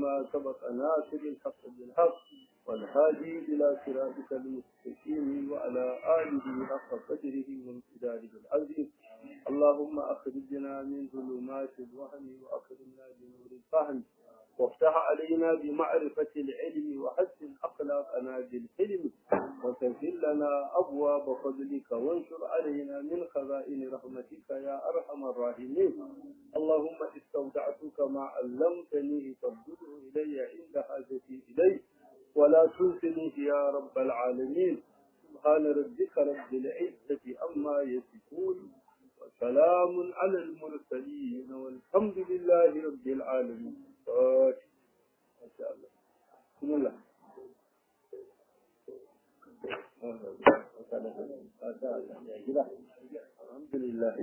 لما سبق ناصر الحق بالحق والهادي إلى صراطك المستقيم وعلى آله حق قدره وامتداده العظيم اللهم أخرجنا من ظلمات الوهم وأكرمنا بنور الفهم وافتح علينا بمعرفة العلم وحسن أخلاقنا بالحلم وسهل لنا أبواب فضلك وانشر علينا من خزائن رحمتك يا أرحم الراحمين اللهم استودعتك ما علمتني فردده إلي عند حاجتي إليه ولا تنسنيه يا رب العالمين سبحان ربك رب العزة عما يصفون وسلام على المرسلين والحمد لله رب العالمين ما شاء الله بسم الله الحمد لله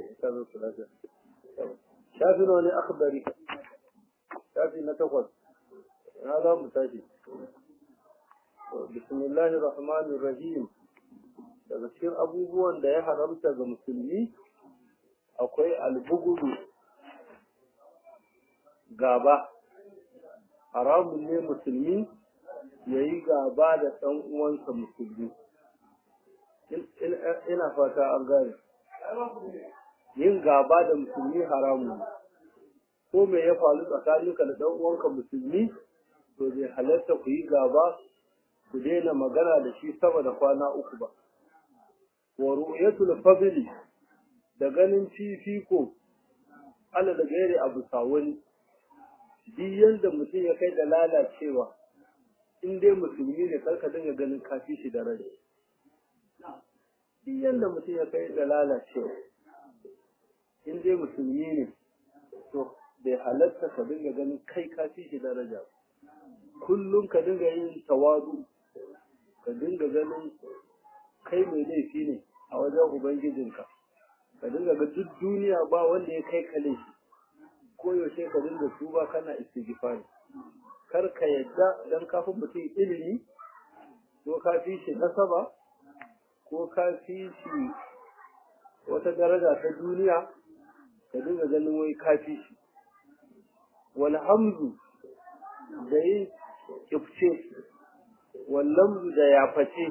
شافي wani akhbari shafi na takwas na za mu tashi bismillahir rahmanir rahim daga cikin abubuwan da ya haramta ga musulmi akwai albugudu gaba haramun ne musulmi ya yi gaba da ɗan uwansa musulmi ina fata an gane yin gaba da musulmi haramun ko me ya faru tsakaninka da ɗan uwanka musulmi to bai halarta ku yi gaba ku daina magana da shi sama da kwana uku ba wa ru'yatul fadli da ganin fifiko ala da gairi abu sawun duk yanda mutum ya kai da lalacewa in dai musulmi ne karka dinga ganin kafi shi da rai duk yanda mutum ya kai da lalacewa in dai musulmi ne to bai halatta ka dinga ganin kai kafi shi daraja kullum ka dinga yin tawadu ka dinga ganin kai mai laifi ne a wajen ubangijinka ka dinga ga duk duniya ba wanda ya kai ka laifi ko yaushe ka dinga tuba kana istighfari kar ka yadda dan kafin mutum ilimi ko ka fi shi nasaba ko ka fi shi wata daraja ta duniya ka dinga ganin wai ka fi shi wal hamzu da yin kifce wal lamzu da yaface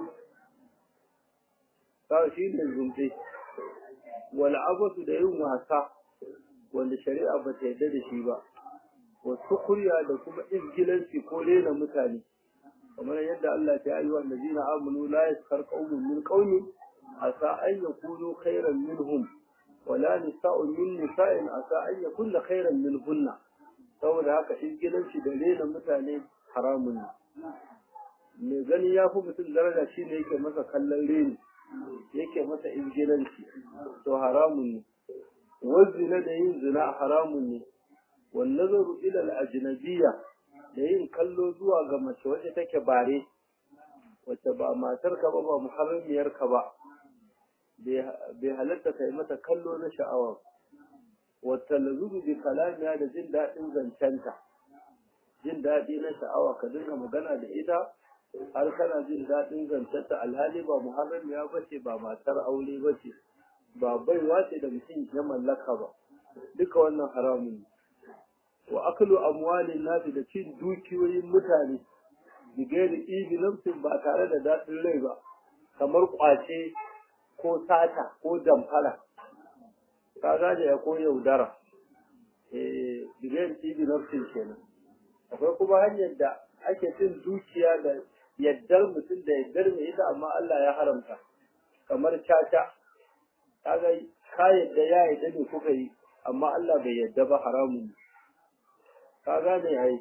ka shi ne zumbe wal abasu da yin wasa wanda shari'a ba ta yarda da shi ba wasu kurya da kuma izgilanci ko rena mutane kamar yadda Allah ta yi wa allazina amanu la yaskar qaumun min qaumin asa an yakunu khairan minhum wala nisa'un min nisa'in asa an yakunna khairan minhunna saboda haka izgilanci da rena mutane haramun ne mai gani ya fi mutum daraja shi ne yake masa kallon reni yake masa izgilanci to haramun ne wazina da yin zina haramun ne wan nazaru ila al-ajnabiyya da yin kallo zuwa ga mace wacce take bare wacce ba matar ka ba ba muharramiyar ka ba bai halatta kai mata kallo na sha'awa wata lazuzu bi kalamiya da jin daɗin zancenta jin daɗi na sha'awa ka dinga magana da ita har kana jin daɗin zancenta alhali ba muharramiya ba ce ba matar aure ba ce ba baiwa ce da mutum ya mallaka ba duka wannan haramun ne wa aklu amwalin nasi da cin dukiyoyin mutane bigairi ibi nafsin ba tare da daɗin rai ba kamar kwace ko sata ko damfara ka gane ya ko yaudara eh bigairi ibi nafsin kenan akwai kuma hanyar da ake cin dukiya da yaddar mutum da yaddar mai ita amma Allah ya haramta kamar caca kaga ka yadda ya yadda ne kuka yi amma Allah bai yadda ba haramun ka gane ai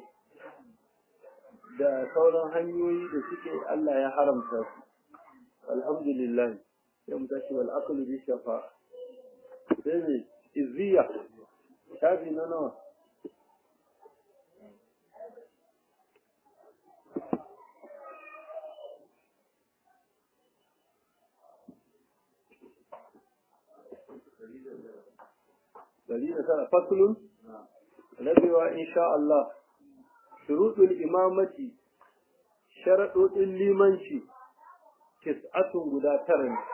da sauran hanyoyi da suke Allah ya haramta su alhamdulillah sai mu tashi wal aqlu bi shafa sai ne izziya shafi na nawa dalilin sana faslun rabewa insha Allah shuruɗul imamati sharaɗoɗin limanci tis'atun guda tara ne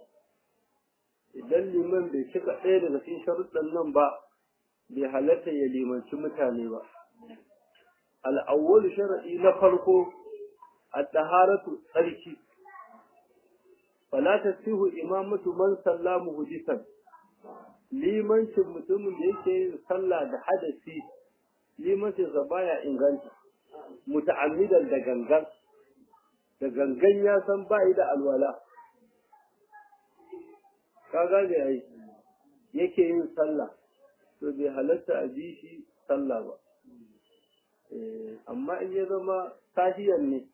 idan liman bai cika ɗaya daga cikin sharuɗan nan ba bai halatta ya limanci mutane ba al'awwal shar'i na farko at-taharatu tsarki fala tasihu imamatu man sallamu hudisan limancin mutumin da yake yin sallah da hadasi limancin sa baya inganta muta'ammidan da gangan da gangan ya san bai da alwala ka gane ai yake yin sallah to bai halatta a bi shi sallah ba amma in ya zama tahiyan ne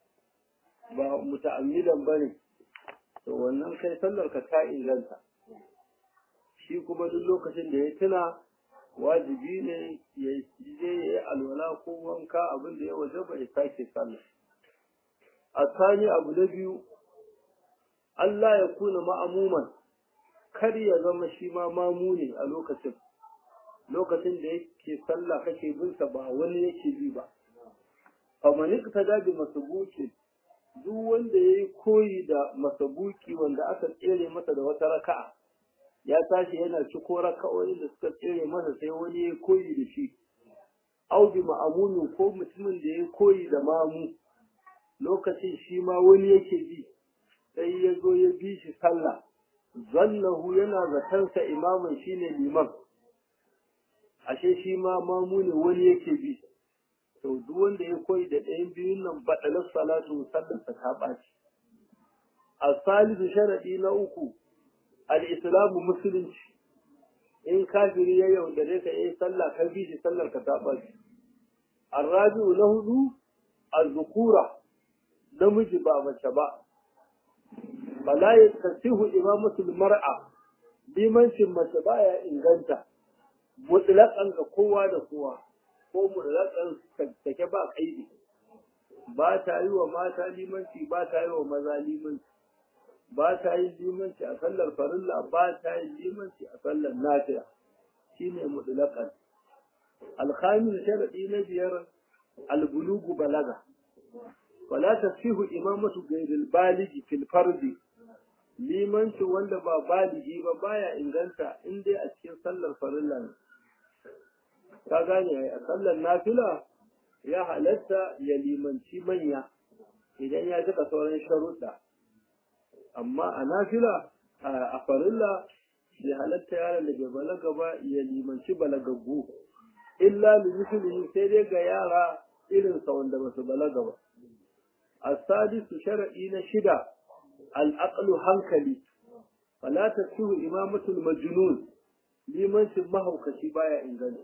ba muta'ammidan ba ne to wannan kai sallar ka ta inganta shi kuma duk lokacin da ya tuna wajibi ne ya je ya yi alwala ko wanka abin da ya waje ba ya sake sallah a sani abu na biyu Allah ya kuna ma'amuman kar ya zama shi ma mamu ne a lokacin lokacin da yake sallah kake bin sa ba wani yake bi ba faman iktada bi masubuki duk wanda yayi koyi da masabuki wanda aka tsere masa da wata raka'a ya tashi yana ciko raka'o'in da suka tsere masa sai wani yayi koyi da shi au bi ma'amunin ko mutumin da yayi koyi da mamu lokacin shi ma wani yake bi sai ya zo ya bi shi sallah zannahu yana zatansa imamin shine liman ashe shi ma mamu ne wani yake bi to duk wanda ya koyi da ɗayan biyun nan baɗalar salatu sallarsa ta ɓaci a salisu sharaɗi na uku al'islamu musulunci in kafiri ya yaudare ka yi sallah ka bi shi sallar ka ta ɓaci arrabi'u na hudu azzukura namiji ba mace ba bala ya tasihu imamatul mar'a limancin mace baya inganta mutlaqan ga kowa da kowa ko mutlaqan take ba kaidi ba ta yi wa mata limanci ba ta yi wa maza limanci ba ta yi limanci a sallar farilla ba ta yi limanci a sallar nafila shine mutlaqan alkhamis sharadi na biyar albulugu balaga wala tasihu imamatu ghairil baligi fil fardi limanci wanda ba baligi ba baya inganta in dai a cikin sallar farilla ne ka gane a sallar nafila ya halatta ya limanci manya idan ya cika sauran sharuɗa amma a nafila a farilla ya halatta yaron da bai balaga ba ya limanci balagaggu illa limithlihi sai dai ga yara irin sa wanda ba su balaga ba السادس شرعي نشدة الأقل هنكلي فلا تسوه إمامة المجنون liman shi mahaukaci baya inganta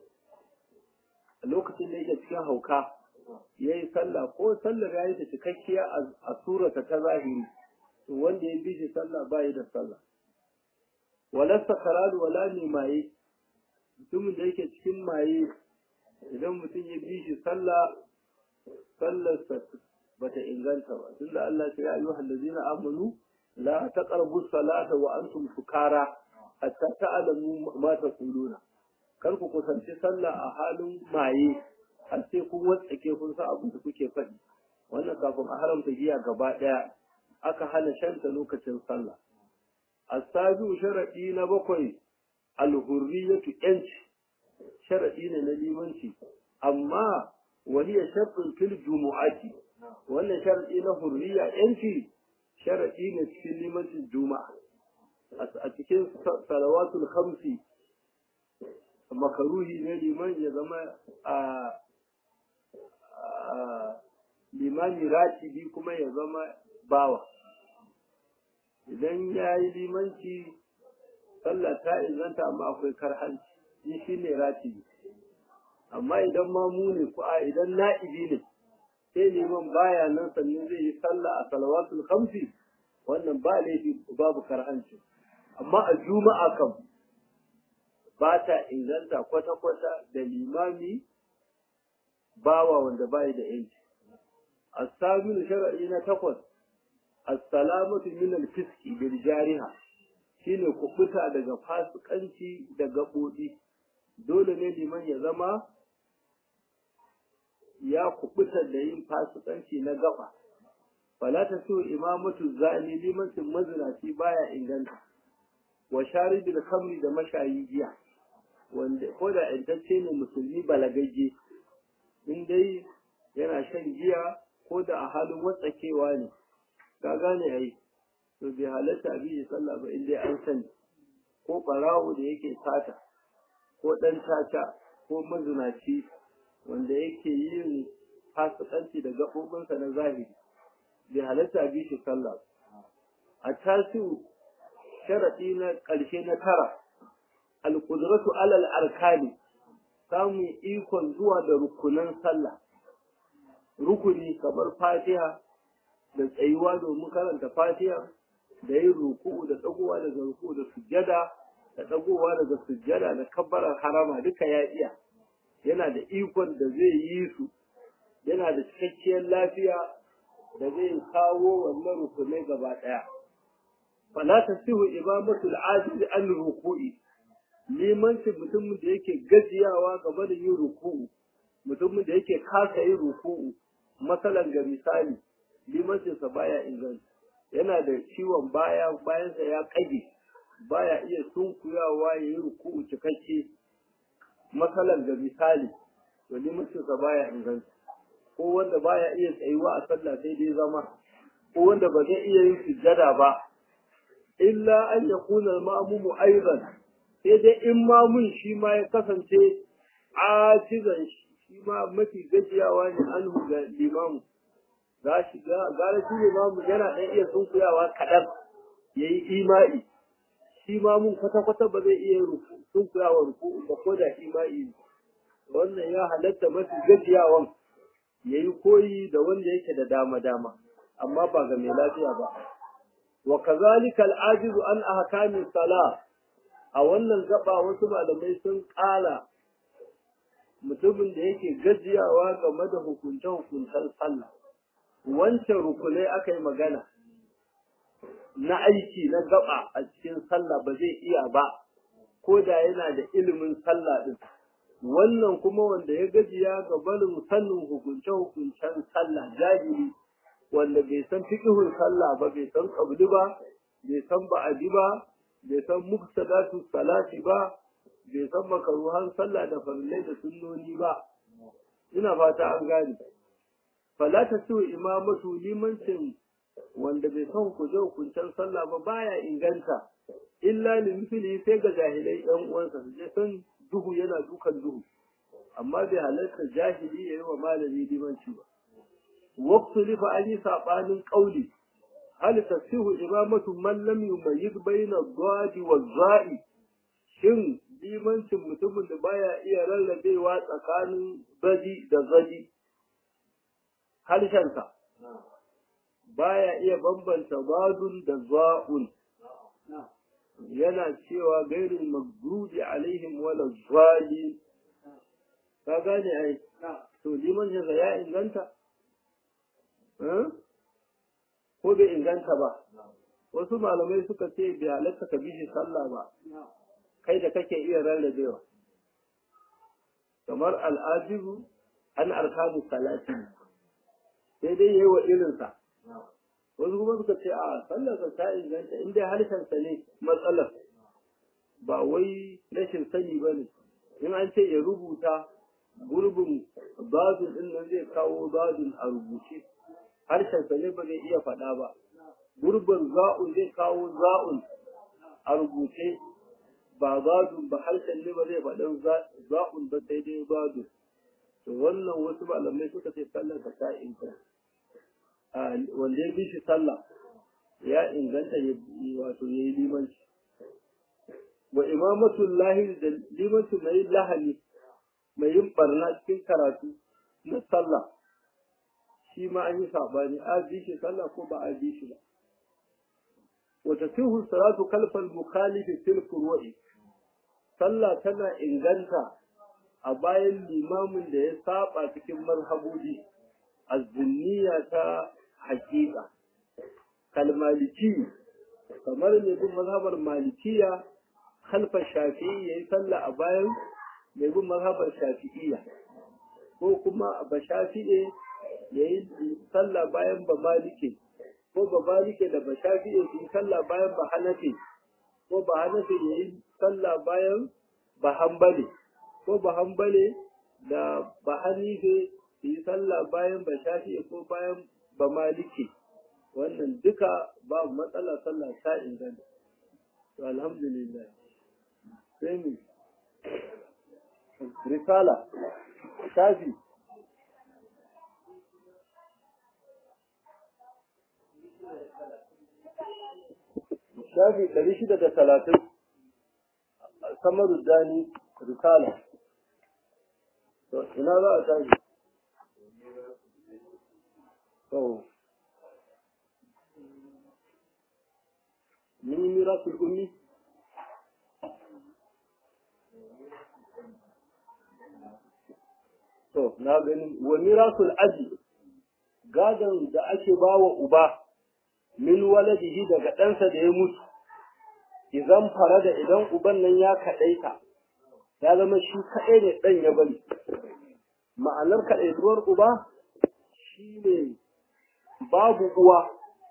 a lokacin da yake cikin hauka ya yi sallah ko sallar ya yi ta cikakkiya a surata ta zahiri to wanda ya bi shi sallah ba yi da sallah walasta kararu wala ne maye mutumin da yake cikin maye idan mutum ya bi shi sallah sallarsa bata inganta ba tunda Allah ya ayyuha allazina amanu la taqrabu salata wa antum sukara hatta ta'lamu ma taquluna kar ku kusanci sallah a halin maye har sai kun watsake kun san abin da kuke faɗi wannan kafin a haramta giya gaba ɗaya aka hana shanta lokacin sallah asabiu sharadi na bakwai alhurriyatu yanci sharadi ne na limanci amma وهي شرط في الجمعة wannan sharadi na hurriya yanci sharadi ne cikin limancin juma'a a cikin salawatul khamsi makaruhi ne liman ya zama a limani ratibi kuma ya zama bawa idan ya yi limanci sallah ta inganta amma akwai karhanci shi ne ratibi amma idan mamu ne ko a idan na'ibi ne sai liman baya nan sannan zai yi sallah a salawatul khamsi wannan ba laifi babu karhanci amma a juma'a kam ba ta inganta kwata-kwata da limami bawa wanda bai da yanci as-sabilu shar'i na takwas as-salamatu min al-fiski bil jariha shine kubuta daga fasikanci da gaɓoɗi dole ne liman ya zama ya kubuta da yin fasikanci na gaba fala ta so imamatu zani limancin mazinaci baya inganta wa sharibil khamri da mashayi giya wanda ko da intacce ne musulmi balagagge in dai yana shan giya ko da a halin watsakewa ne ka gane ai to bai halatta a biyu sallah ba inda an sani ko ɓarawo da yake sata ko ɗan caca ko mazinaci wanda yake yin fasikanci da gaɓoɓinsa na zahiri bai halatta a biyu sallah a tasiru sharaɗi na ƙarshe na tara alƙudratu alal arkani samun ikon zuwa da rukunan sallah rukuni kamar fatiha da tsayuwa domin karanta fatiha da yin ruku'u da dagowa daga ruku'u da sujjada da dagowa daga sujjada da kabbarar harama duka ya iya yana da ikon da zai yi su yana da cikakkiyar lafiya da zai kawo wannan rukunai gaba daya fala tasihu imamatul ajiz an ruku'i limancin mutumin da yake gajiyawa gaba da yin ruku'u mutumin da yake kasa yin ruku'u masalan ga misali limancinsa baya inganta yana da ciwon baya bayansa ya kage baya iya sunkuyawa ya yi ruku'u cikakke masalan ga misali to limancinsa baya inganta ko wanda baya iya tsayuwa a sallah sai dai zama ko wanda ba zai iya yin sujjada ba illa an yakuna al-ma'mumu aidan sai dai in mamun shi ma ya kasance ajizan shi ma mafi gajiyawa ne an ga limamu za shi gara shi limamu yana ɗan iya sunkuyawa kaɗan ya yi imai shi ma mun kwata-kwata ba zai iya sunkuyawa ruku ba ko da imai wannan ya halatta mafi gajiyawan ya yi koyi da wanda yake da dama-dama amma ba ga mai lafiya ba wa kazalika al'ajizu an ahkami salah a wannan gaba wasu malamai sun ƙara mutumin da yake gajiyawa game da hukunce-hukuncen sallah wancan rukunai aka yi magana na aiki na gaba a cikin sallah ba zai iya ba ko da yana da ilimin sallah din wannan kuma wanda ya gajiya ga barin sanin hukunce-hukuncen sallah jahili wanda bai san fiqhun sallah ba bai san qabli ba bai san ba'adi ba bai san muksadatu salati ba bai san makaruhan sallah da farillai da sunnoni ba ina fata an gane fala ta su imamatu limancin wanda bai san kuje hukuncen sallah ba baya inganta illa limfili sai ga jahilai yan uwansa su je san duhu yana dukan duhu amma bai halarta jahili yayi wa malami limanci ba waqtu li fa ali sabanin qauli hal tasihu imamatu man lam yumayyiz bayna ad-dadi waz-za'i shin limancin mutumin da baya iya rarrabewa tsakanin zadi da zadi harshensa baya iya bambanta badun da za'un yana cewa gairin magdubi alaihim wala zali ka gane ai to limancinsa ya inganta ko bai inganta ba wasu malamai suka ce bai halatta ka bi shi sallah ba kai da kake iya rarrabewa kamar al'ajibu an arkanu salati sai dai yayi wa irinsa wasu kuma suka ce a sallarsa ta inganta in dai harshensa ne matsalar ba wai rashin sani ba ne in an ce ya rubuta gurbin badun din nan zai kawo badun a rubuce harshensa ne ba zai iya faɗa ba gurbin za'un zai kawo za'un a rubuce ba badun ba harshen ne ba zai faɗin za'un ba sai dai badun to wannan wasu malamai suka ce sallar ka ta inganta wanda ya bi shi sallah ya inganta wato ya yi limanci wa imamatul lahi da limanci mai lahani mai yin barna cikin karatu na sallah shi ma an yi sabani a bi shi sallah ko ba a bi shi ba wa tasihu salatu kalfal mukhalifi fil furu'i sallah tana inganta a bayan limamin da ya saba cikin marhabobi azzunniya ta hakika kalmaliki kamar mai bin mazhabar malikiya khalfa shafi'i yayi sallah a bayan mai bin mazhabar shafi'iyya ko kuma ba shafi'i yayi sallah bayan ba malike ko ba malike da ba shafi'i su sallah bayan ba hanafi ko ba hanafi yayi sallah bayan ba hanbali ko ba hanbali da ba hanife su yi sallah bayan ba shafi ko bayan ba maliki wannan duka babu matsala sallah ta inganta to alhamdulillah sai mu risala shafi shafi ɗari shida da talatin samaru dani risala to ina za a tashi to من ميراث الأمي to na gani wa mirasul aji gadon da ake bawa uba min waladihi daga ɗansa da ya mutu idan farada idan uban nan ya kaɗaita ya zama shi kaɗai ne ɗan ya bari ma'anar kaɗaituwar uba shi ne babu uwa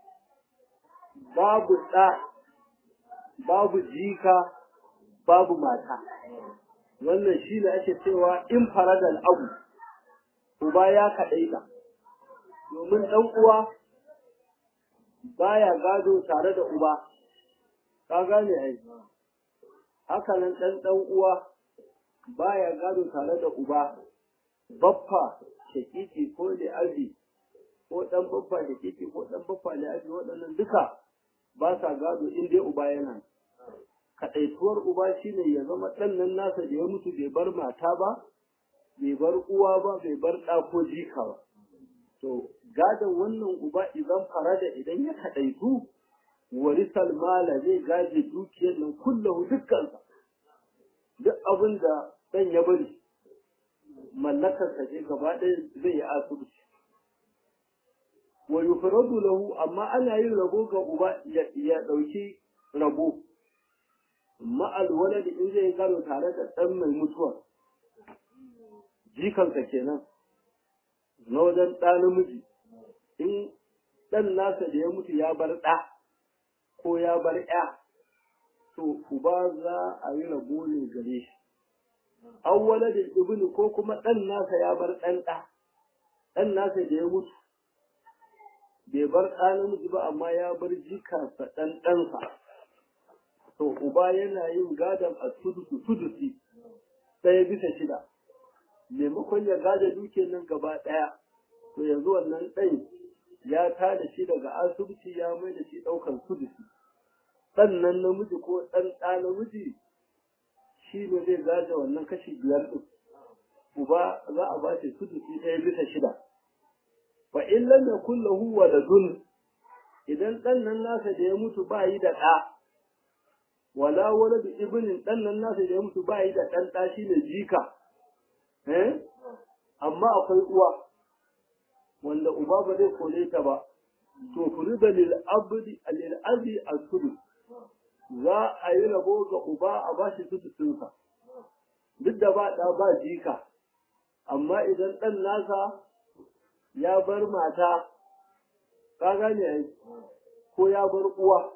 babu ɗa babu jika babu mata wannan shi ne ake cewa in faradal abu uba ya kaɗaita domin ɗan uwa baya gado tare da uba ka gane ai haka nan ɗan ɗan uwa baya gado tare da uba baffa shakiki ko da abi ko ɗan baffa shakiki ko ɗan baffa da abi waɗannan duka ba sa gado in dai uba yana kaɗaituwar uba shine ya zama ɗan nan nasa da ya mutu bai bar mata ba bai bar uwa ba bai bar ɗa ko jika ba to gadon wannan uba idan farada idan ya kaɗaitu warisal mala zai gaje dukiyar nan kullahu dukkansa duk abin da ɗan ya bari mallakarsa ce gaba ɗaya zai yi asibiti wa yufradu lahu amma ana yin rabo ga uba ya ɗauki rabo ma'al waladi in zai gano tare da ɗan mai mutuwa jikansa kenan na wajen ɗa namiji in ɗan nasa da ya mutu ya bar ɗa ko ya bar ya to uba za a yi rabo ne gare shi an waladin ibnu ko kuma ɗan nasa ya bar ɗan ɗa ɗan nasa da ya mutu bai bar ɗa namiji ba amma ya bar jikarsa ɗan ɗansa to uba yana yin gadon a sudusu sudusi ɗaya bisa shida maimakon ya gada duke nan gaba ɗaya to yanzu wannan ɗan ya tada shi daga asibiti ya mai da shi ɗaukar sudusi ɗan nan namiji ko ɗan ɗa namiji shi ne zai gaje wannan kashi biyar ɗin uba za a ba shi sudusi ɗaya bisa shida fa in lam yakul lahu waladun idan ɗan nan nasa da ya mutu ba yi da ɗa wala waladu ibnin ɗan nan nasa da ya mutu ba yi da ɗan ɗa shi ne jika eh amma akwai uwa wanda uba ba zai kore ta ba to furida lil abdi lil abi as-sudus za a yi rabo ga uba a bashi sudusinsa duk da ba ɗa ba jika amma idan ɗan nasa ya bar mata ka gane ai ko ya bar uwa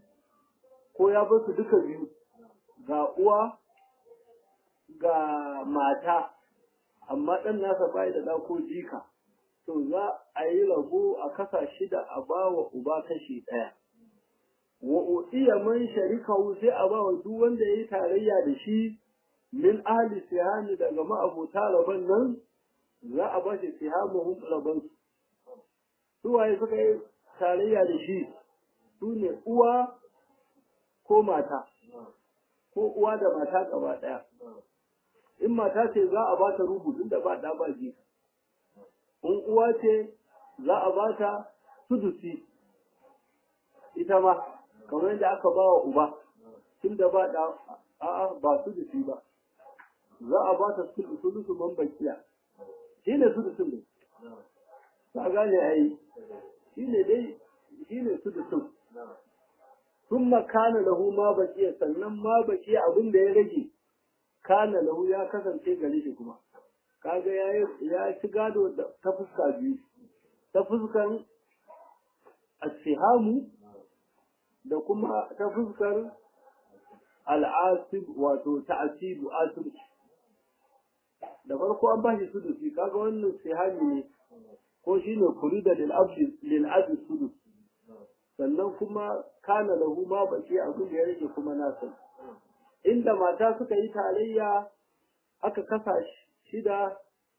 ko ya bar su duka biyu ga uwa ga mata amma ɗan nasa bai da ɗa ko jika to za a yi rabo a kasa shida a ba wa uba kashi ɗaya wa uɗiya man sharikahu sai a ba wa duk wanda ya yi tarayya da shi min ahli sihani daga ma'abota rabon nan za a ba shi sihamuhum rabon su su waye suka yi tarayya da shi su ne uwa ko mata ko uwa da mata gaba ɗaya in mata ce za a ba ta rubu tunda ba ɗa ba ji in uwa ce za a ba ta sudusi ita ma kamar yadda aka ba wa uba tunda ba ɗa a'a ba sudusi ba za a ba ta sudusu man bakiya shi ne sudusun ne ta gane a yi shi ne dai shi ne sudusun sun makana lahu ma bakiya sannan ma bakiya abin da ya rage kana lahu ya kasance gare shi kuma kaga ya ya ci gado ta fuska biyu ta fuskan asihamu da kuma ta fuskar al'asib wato ta'asibu asib da farko an ba shi sudusi kaga wannan sihani ne ko shine kurida lil abdi lil abdi sudus sannan kuma kana lahu ma baki abin da ya rage kuma nasa inda mata suka yi tarayya aka kasa shida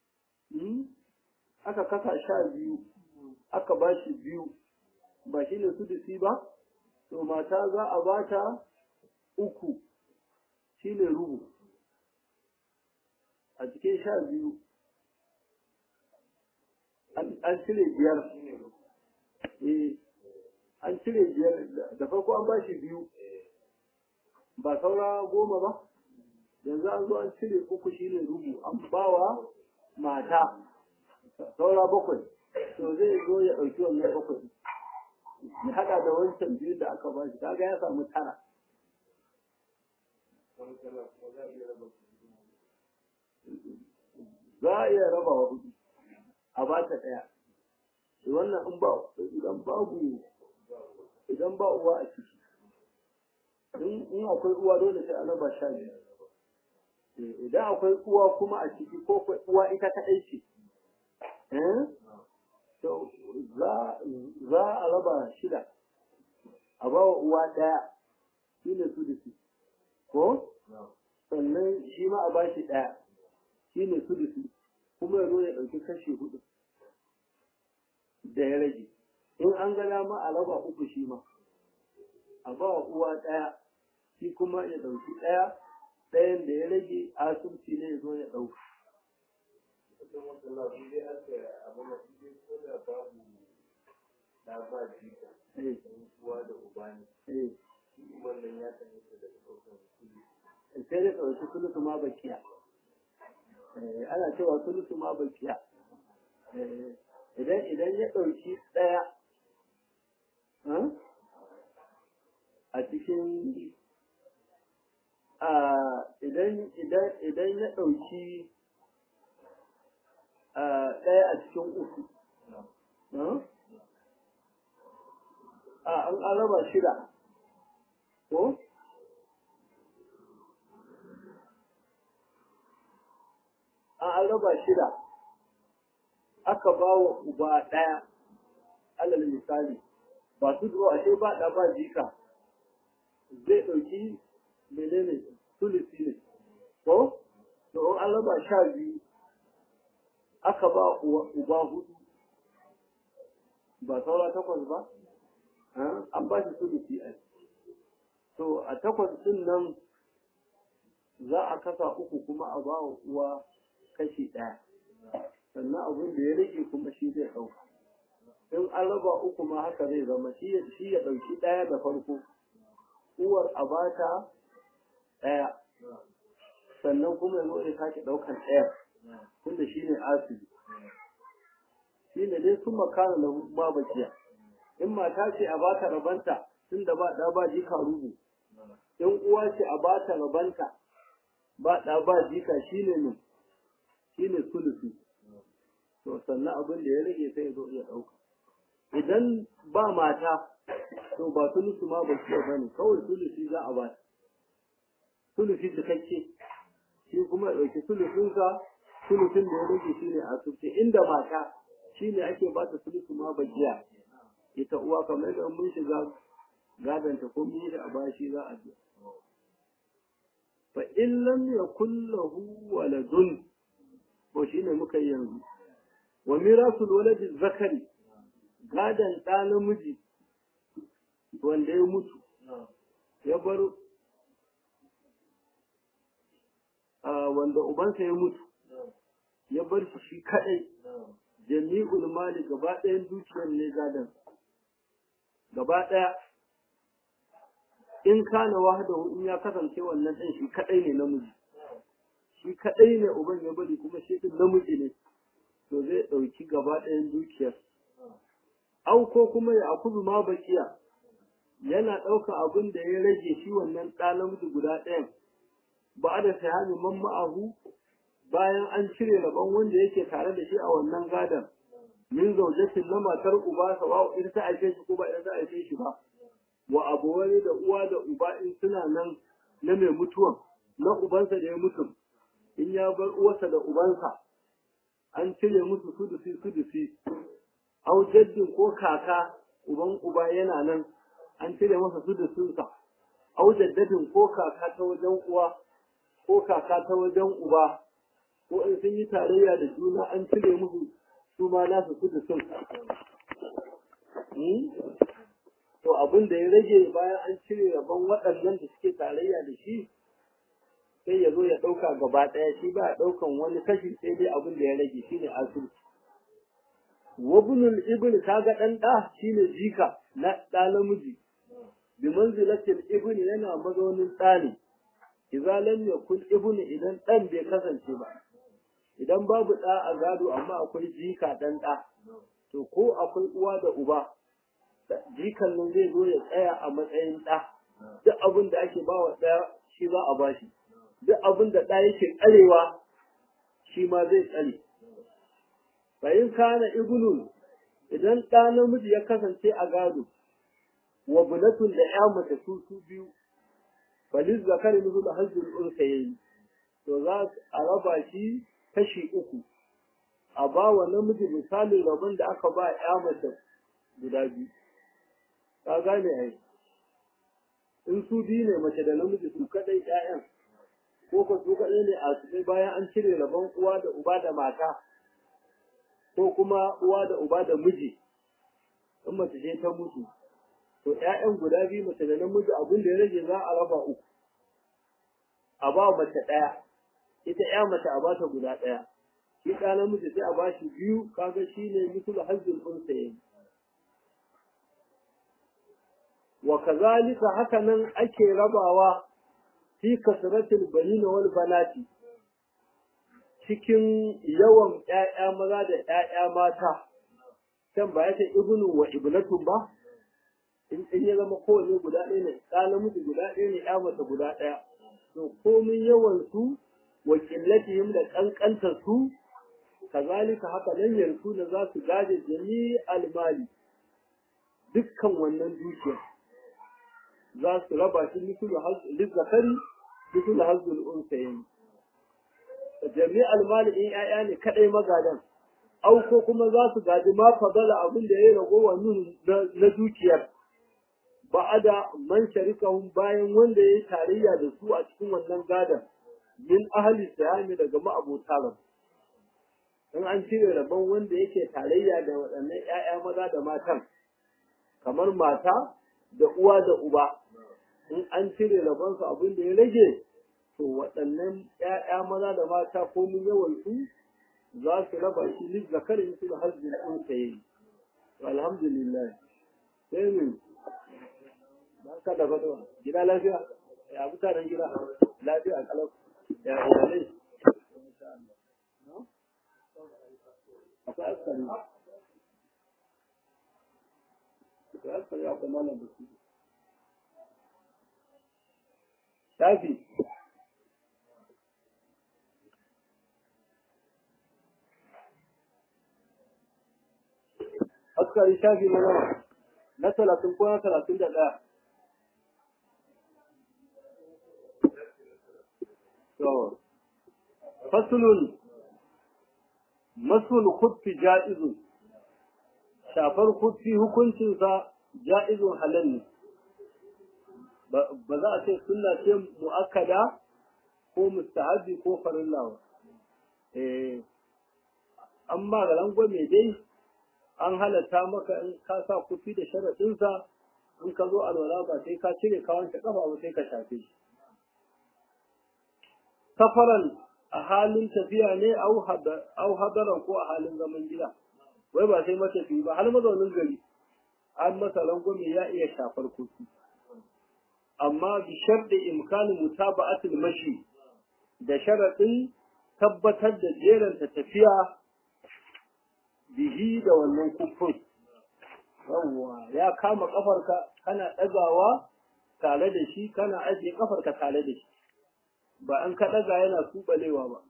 aka kasa sha biyu aka ba shi biyu ba shi ne sudusi ba to mata za a ba ta uku shi ne rubu a cikin sha biyu an cire biyar eh an cire biyar da farko an ba shi biyu ba saura goma ba yanzu an zo an cire uku shi ne rubu an bawa mata saura bakwai to zai zo ya ɗauki wannan bakwai ya haɗa da wancan biyu da aka ba shi kaga ya samu tara za a iya raba wa hudu a ba ta ɗaya wannan in ba idan babu idan ba uwa a ciki in akwai uwa dole sai a raba sha biyu idan akwai uwa kuma a ciki ko uwa ita kaɗai ce to za a raba shida a ba wa uwa ɗaya shi ne su da su ko sannan shi ma a ba shi ɗaya shi ne su da su kuma ya zo ya ɗauki kashi hudu da ya rage in an ga dama a raba uku shi ma a ba wa uwa ɗaya shi kuma ya ɗauki ɗaya ɗayan da ya rage asubci ne ya zo ya ɗauka sai da ɗauki sulusu ma bakiya ana cewa sulusu ma bakiya idan idan ya ɗauki ɗaya a cikin idan idan idan ya ɗauki ɗaya a cikin uku a an raba shida ko an raba shida aka ba wa uba ɗaya alal misali ba su zuwa ashe ba ɗa ba jika zai ɗauki menene tulisi ne ko to an raba sha biyu aka ba uba hudu ba saura takwas ba an ba shi tulisi a to a takwas din nan za a kasa uku kuma a ba wa uwa kashi ɗaya sannan abin da ya rage kuma shi zai ɗauka in an raba uku ma haka zai zama shi ya ɗauki ɗaya da farko uwar a bata ɗaya sannan kuma ya zo ya sake ɗaukan ɗaya tunda shi ne asibi shi ne dai sun makana na ba bakiya in mata ce a bata rabanta tunda ba ɗa ba jika rubu in uwa ce a bata rabanta ba ɗa ba jika shi ne ne shi ne sulusu to sannan abin da ya rage sai ya zo ya ɗauka idan ba mata to ba sulusu ma ba su ba ne kawai sulusi za a ba sulusi cikakke shi kuma ya ɗauki sulusunsa sulusun da ya rage shi ne a subce inda mata shi ne ake ba ta sulusu ma bajiya ita uwa kamar da mun shiga gadanta ko mun yi da a bashi za a biya fa in lam yakul lahu waladun ko shine muka yi yanzu wa mirasul waladi zakari gadan ɗa namiji wanda ya mutu ya bar wanda ubansa ya mutu ya bar shi shi kadai jami'ul mali gaba ɗayan dukiyar ne gadan gaba ɗaya in kana wahdahu in ya kasance wannan ɗan shi kadai ne namiji shi kadai ne uban ya bari kuma shi din namiji ne to zai ɗauki gaba ɗayan dukiyar au ko kuma ya akuzu ma bakiya yana ɗauka abin da ya rage shi wannan ɗa namiji guda ɗayan ba da sahami man ma'ahu bayan an cire rabon wanda yake tare da shi a wannan gadon min zaujatin na matar uba sawa ita ta aike shi ko ba ita ta aike shi ba wa abuwani da uwa da uba in suna nan na mai mutuwan na ubansa da ya mutu in ya bar uwarsa da ubansa an cire musu sudusi sudusi au jaddin ko kaka uban uba yana nan an cire masa sudusinsa au jaddadin ko kaka ta wajen uwa ko kaka ta wajen uba ko in sun yi tarayya da juna an cire musu su ma nasu sudusin to abin da ya rage bayan an cire rabon waɗannan da suke tarayya da shi sai ya zo ya ɗauka gaba ɗaya shi ba a ɗaukan wani kashi sai dai abin da ya rage shine asibiti wabnul ibn kaga ɗan ɗa shine jika na ɗa namiji bi manzilatil ibn yana mazaunin ɗa ne idza lam yakun ibn idan ɗan bai kasance ba idan babu ɗa a gado amma akwai jika ɗan ɗa to ko akwai uwa da uba jikan nan zai zo ya tsaya a matsayin ɗa duk abin da ake ba wa ɗaya shi za a bashi duk abin da ɗa yake tsarewa shi ma zai tsare bayin kana ibnun idan ɗa namiji ya kasance a gado wa bunatun da ya mace su su biyu faliz zakari musu da hajjul unsa yayi to za a raba shi kashi uku a ba wa namiji misalin rabon da aka ba ya mace guda biyu ka gane ai in su biyu ne mace da namiji su kadai ƴaƴan ko ko su kadai ne a su bayan an cire rabon uwa da uba da mata ko kuma uwa da uba da miji in mace ce ta mutu to ƴaƴan guda biyu mace da namiji abin da ya rage za a raba uku a ba mace ɗaya ita ƴa mace a ba ta guda ɗaya shi ɗa namiji sai a ba shi biyu kaga shi ne misul hazzul unsayin wa kazalika haka nan ake rabawa fi kasratil banina wal banati cikin yawan ƴaƴa maza da ƴaƴa mata can ba ya ce ibnu wa ibnatun ba in in ya zama kowanne guda ɗaya ne ɗa namiji guda ɗaya ne ƴa mace guda ɗaya to komin yawan su wa qillatihim da ƙanƙantar su kazalika haka nan yanzu da za su gaje jami'al mali dukkan wannan dukiyar za su raba shi lizzakari misul hazzul unsayin jami'al mali in ƴaƴa ne kadai magadan au ko kuma za su gaji ma fadala abin da ya rago wa nun na dukiyar ba'ada man sharikahum bayan wanda ya yi tarayya da su a cikin wannan gadan min ahli siyami daga ma'abota ran in an cire rabon wanda yake tarayya da waɗannan ƴaƴa maza da matan kamar mata da uwa da uba in an cire rabonsu abin da ya rage to waɗannan ‘ya'ya maza da mata ko mun yawan su za su raba shi lis zakarin su da hajjin ɗin saye alhamdulillah sai mu ba ka da fatuwa gida lafiya ya mutanen gida lafiya kalau ya iyalai akwai askari akwai askari akwai malam da su shafi askari shafi na nawa na talatin ko na talatin da ɗaya to fasulun masul khuffi ja'izun shafar khuffi hukuncinsa ja'izun halal ne ba za a ce sunna ce mu'akkada ko mustahabi ko farilla ba eh an ba ga langwame dai an halatta maka in ka sa kufi da sharaɗinsa in ka zo alwala ba sai ka cire ka wanke kafa ba sai ka shafe shi safaran a halin tafiya ne au hadaran ko a halin zaman gida wai ba sai matafi ba har mazaunin gari an masa langwame ya iya shafar kufi amma bi sharɗi imkanin mutaba'atul mashi da sharaɗin tabbatar da jeranta tafiya bihi da wannan kufin yawwa ya kama kafarka kana ɗagawa tare da shi kana ajiye kafarka tare da shi ba an ka ɗaga yana kubalewa ba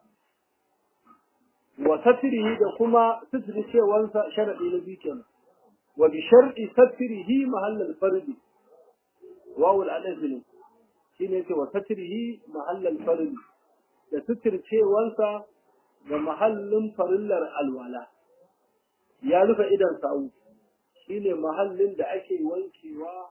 wa satirihi da kuma sitiri cewansa sharaɗi na biyu kenan wa bi sharɗi satirihi mahallal fardi wawul alif ne shine yake wa satrihi mahallal fardi da suturcewansa ga mahallin farillar alwala ya rufe idan sawu shine mahallin da ake wankewa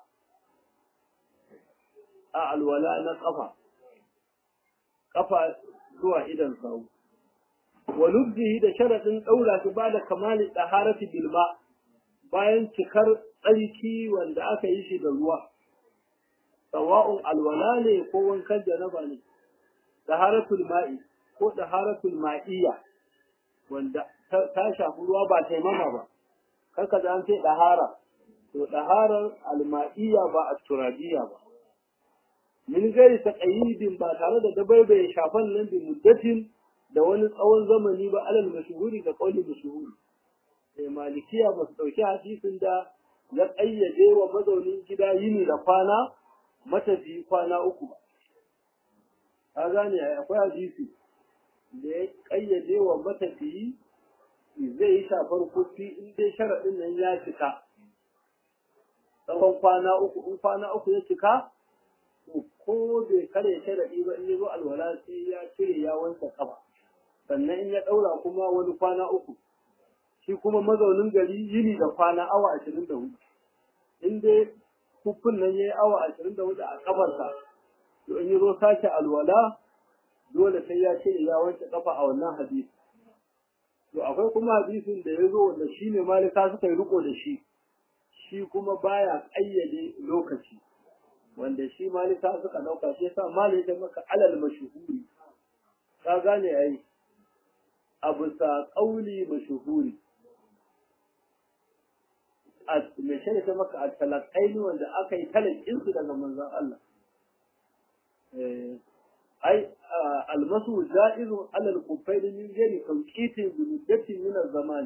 a alwala na kafa kafa zuwa idan sawu wa lubzihi da sharadin daura shi ba da kamali daharati bilma bayan cikar tsarki wanda aka yi shi da ruwa sawa'un alwala ne ko wankan janaba ne daharatul ma'i ko daharatul ma'iyya wanda ta shafi ruwa ba taimama ba kanka da an ce dahara to daharar alma'iyya ba a turabiyya ba min gari ta ƙayyidin ba tare da dabaibaye shafan nan bi muddatin da wani tsawon zamani ba alal mashuhuri ga kauli mashuhuri sai malikiya ba su ɗauki hadisin da ya ƙayyade wa mazaunin gida yini da kwana matafi kwana uku ba ka gane akwai hadisi da ya ƙayyade wa matafiyi zai yi shafar kufi in dai sharaɗin nan ya cika tsawon kwana uku in kwana uku ya cika ko bai kare sharaɗi ba in ya zo alwala sai ya cire ya wanke kafa sannan in ya ɗaura kuma wani kwana uku shi kuma mazaunin gari yini da kwana awa ashirin da hudu in dai kufin nan ya yi awa ashirin da hudu a kafarsa to in ya zo sake alwala dole sai ya cire ya wanke kafa a wannan hadisi to akwai kuma hadisin da ya zo wanda shi ne malika suka yi riko da shi shi kuma baya ƙayyade lokaci wanda shi malika suka ɗauka shi yasa malika maka alal mashuhuri ka gane ai a bisa ƙauli mashuhuri a mai shirya ta maka a talakaini wanda aka yi talakinsu daga manzon Allah ai almasu ja'izun alal kufaini min gani tawqitin bi muddatin min az-zaman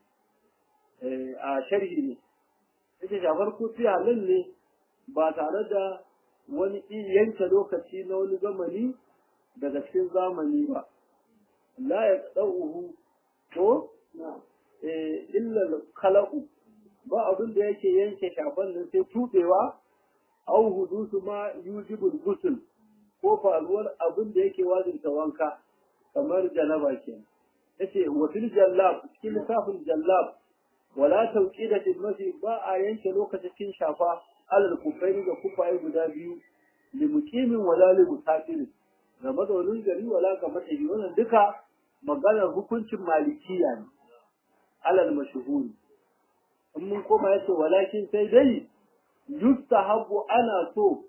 a sharhi ne yake shafar kufi halal ne ba tare da wani yanke lokaci na wani zamani daga cikin zamani ba la ya ɗauhu ko illa kala'u ba abin da yake yanke shafan nan sai tubewa au hudusu ma yujibul gusul ko faruwar abin da yake wajinta wanka kamar janaba ke yace wa fil jallab cikin lissafin jallab wala tawqidatil masi ba a yanke lokacin shafa alal kufaini da kufaye guda biyu limuqimin wala limusafirin ga mazaunin gari wala ga matafi wannan duka maganar hukuncin malikiya ne alal mashhuri in mun koma yace walakin sai dai yustahabu ana so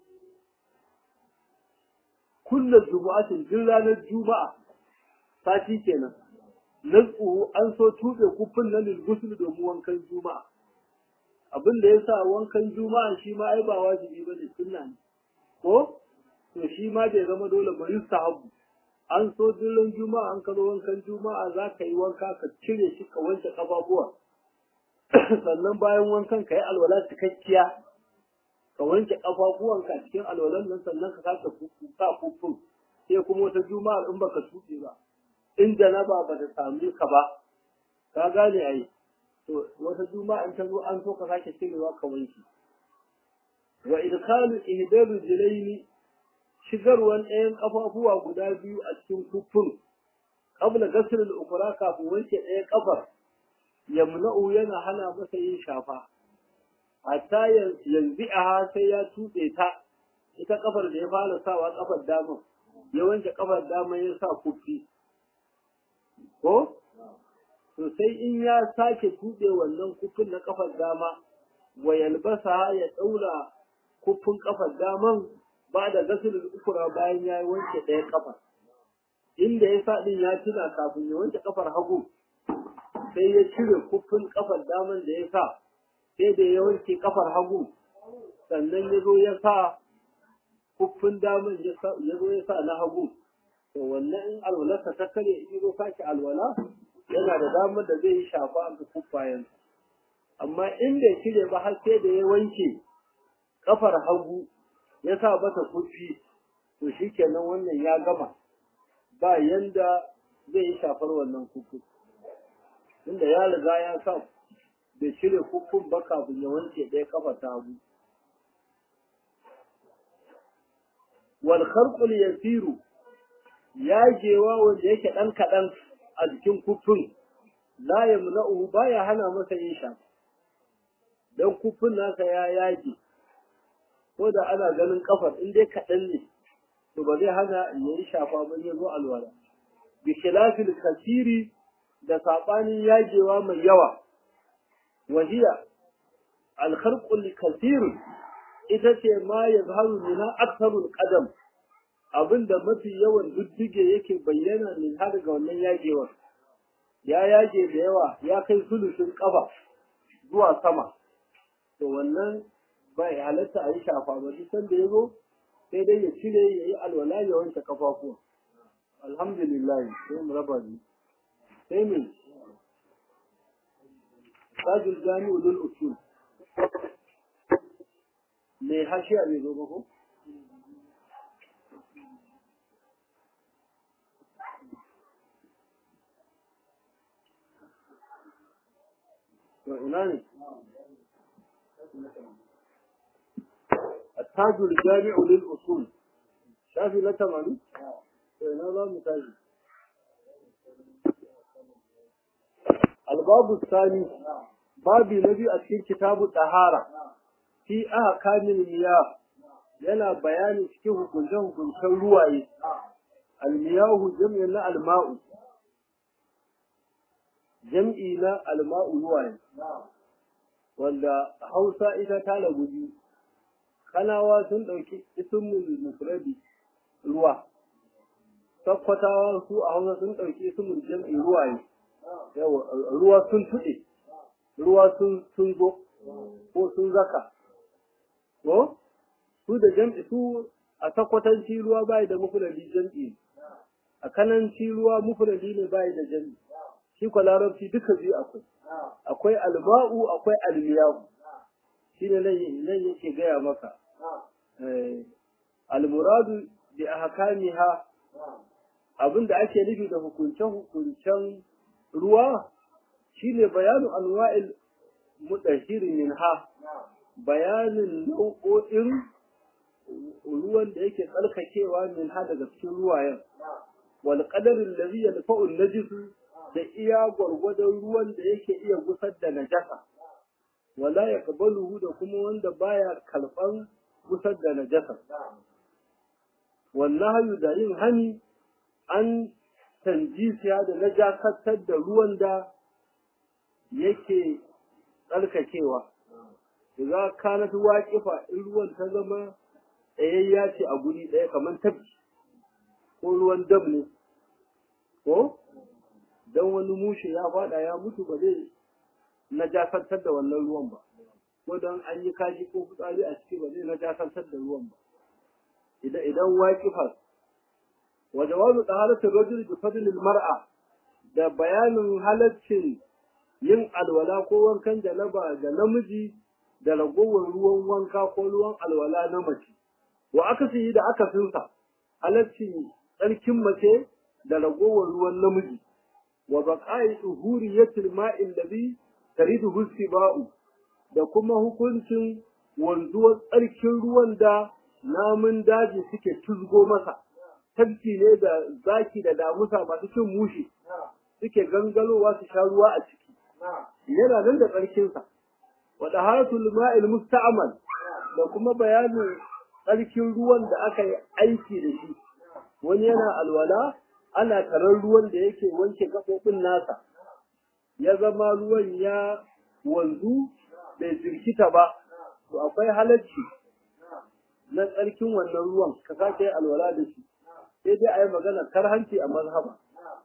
kullu jumu'atin duk ranar juma'a sati kenan nazuhu an so tube kufin nan lilgusul domin wankan juma'a abin da yasa wankan juma'a shi ma ai ba wajibi bane sunna ne ko to shi ma bai zama dole ba yustahabu an so dillan juma'a an kazo wankan juma'a za ka yi wanka ka cire shi ka wanke kafafuwa sannan bayan wankan ka yi alwala cikakkiya ka wanke kafafuwanka cikin alwalan nan sannan ka sake sa kufin sai kuma wata juma'ar in baka tuɗe ba in janaba ba ta same ka ba ka gane ai to wata juma'a in ta zo an so ka sake cirewa ka wanke wa idkhalu ihdaru jilaini shigarwan ɗayan ƙafafuwa guda biyu a cikin kufin qabla ghasl al-ukhra kafin wanke ɗayan ƙafar yamna'u yana hana masa yin shafa hatta yanzu a sai ya tuɓe ta ita ƙafar da ya fara sawa ƙafar dama ya wanke ƙafar dama ya sa kufi ko to sai in ya sake tuɓe wannan kufin na ƙafar dama wa yalbasa ya ɗaura kufin ƙafar daman ba da gasulul ukura bayan ya wanke ɗaya ƙafar inda ya sa ɗin ya tuna kafin ya wanke ƙafar hagu sai ya cire kufin ƙafar daman da ya sa sai da ya wanke ƙafar hagu sannan ya zo ya sa kufin daman ya zo ya sa na hagu to wannan in alwalarsa ta kare in zo sake alwala yana da damar da zai yi shafa ga kuffayen amma in bai cire ba har sai da ya wanke ƙafar hagu ya sa mata kufi to shikenan wannan ya gama ba yanda zai yi shafar wannan kufi inda ya riga ya sa bai cire kufin ba kafin ya wanke ɗaya kafa ta hagu wal kharqul yasiru yagewa wanda yake ɗan kaɗan a jikin kufin la ya muna'uhu baya hana masa yin shafa don kufin nasa ya yage ko da ana ganin kafar in dai kaɗan ne to ba zai hana ya yi shafa ba ya zo alwala bi khilafil kasiri da saɓanin yagewa mai yawa wahiya alkharqul kasir ita ce ma yazharu minha aktharul qadam abinda mafi yawan duddige yake bayyana min har ga wannan yagewar ya yage da yawa ya kai sulusun kafa zuwa sama to wannan bai halatta a yi shafa ba duk sanda ya zo sai dai ya cire ya yi alwala ya wanke kafafuwa alhamdulillah sai mu raba ni sai me sajul jami'u lil usul me hashiya bai zo ba ko to ina ne التاج الجامع للأصول شافي لا تمام ina za mu tashi الباب الثاني باب نبي a cikin kitabu tahara fi ahkamil miyah yana bayani cikin hukuncen hukuncen ruwaye almiyahu jam'i na alma'u jam'i na alma'u ruwaye wanda hausa ita ta lagu biyu kanawa sun ɗauki ismul mufradi ruwa sakkwatawa su a hausa sun ɗauki ismul jam'i ruwaye yawa ruwa sun tuɗe ruwa sun sun zo ko sun zaka ko su da jam'i su a sakwatanci ruwa bai da mufradi jam'i a kananci ruwa mufradi ne bai da jam'i shi kwa larabci duka biyu akwai akwai alma'u akwai almiyahu shi ne nan yake gaya maka almuradu bi ahkamiha abinda ake nufi da hukuncen hukuncen ruwa shine bayanu anwa'il mudahhir minha bayanin nau'o'in ruwan da yake tsarkakewa min ha daga cikin ruwayen wal qadar alladhi yadfa'u an-najis da iya gwargwadon ruwan da yake iya gusar da najasa wala yaqbaluhu da kuma wanda baya kalban gusar da najasa wallahi da yin hani an tanjisiya da najasatar da ruwan da yake tsarkakewa idza kanat waqifa in ruwan ta zama tsayayya ce a guri ɗaya kamar tabki ko ruwan dam ne ko dan wani mushe ya fada ya mutu ba zai najasantar da wannan ruwan ba ko dan an yi kashi ko fitsari a ciki ba zai najasantar da ruwan ba idan idan waqifa wa jawazu taharatu rajul bi fadl al mar'a da bayanin halaccin yin alwala ko wankan janaba ga namiji da ragowar ruwan wanka ko ruwan alwala na mace wa akasi da akasinsa halaccin tsarkin mace da ragowar ruwan namiji wa baqa'i tuhuriyatil ma'il ladhi tariduhu siba'u da kuma hukuncin wanzuwar tsarkin ruwan da namun daji suke tuzgo masa tabki ne da zaki da damusa masu cin mushi suke gangalowa su sha ruwa a ciki yana nan da tsarkinsa wa taharatul ma'il musta'mal da kuma bayanin tsarkin ruwan da aka yi aiki da shi wani yana alwala ana tarar ruwan da yake wanke gaɓoɓin nasa ya zama ruwan ya wanzu bai jirkita ba to akwai halacci na tsarkin wannan ruwan ka sake alwala da shi sai dai a yi magana karhanci a mazhaba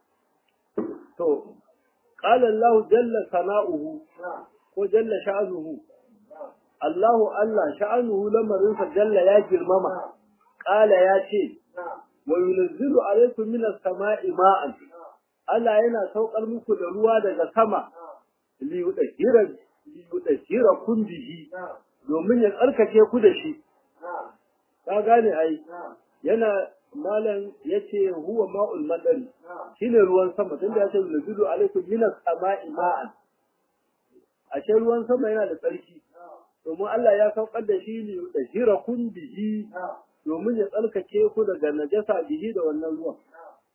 to qala Allah jalla sana'uhu ko jalla sha'anuhu Allahu Allah sha'anuhu lamarinsa jalla ya girmama qala ya ce wa yunzilu alaykum minas sama'i ma'an Allah yana saukar muku da ruwa daga sama li yudhira li yudhira kun bihi domin ya tsarkake ku da shi ka gane ai yana malam yace huwa ma'ul madari shine ruwan sama tunda yace yunzilu alaykum minas sama'i ma'an ashe ruwan sama yana da tsarki domin Allah ya saukar da shi li yudhira kun bihi domin ya tsarkake ku daga najasa bihi da wannan ruwan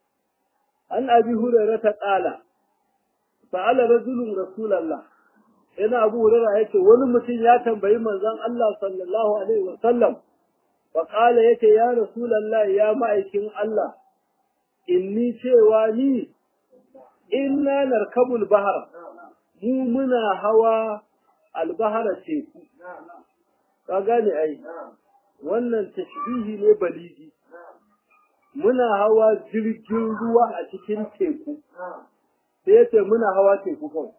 an abi hurairah ta qala sa'ala rajulun rasulullah ina abu hurairah yace wani mutum ya tambayi manzon Allah sallallahu alaihi wa sallam fa qala yace ya rasulullah ya ma'aikin Allah inni cewa ni inna narkabul bahar mu muna hawa albahara teku ka gane ai wannan tashbihi ne baligi muna hawa jirgin ruwa a cikin teku sai yace muna hawa teku kawai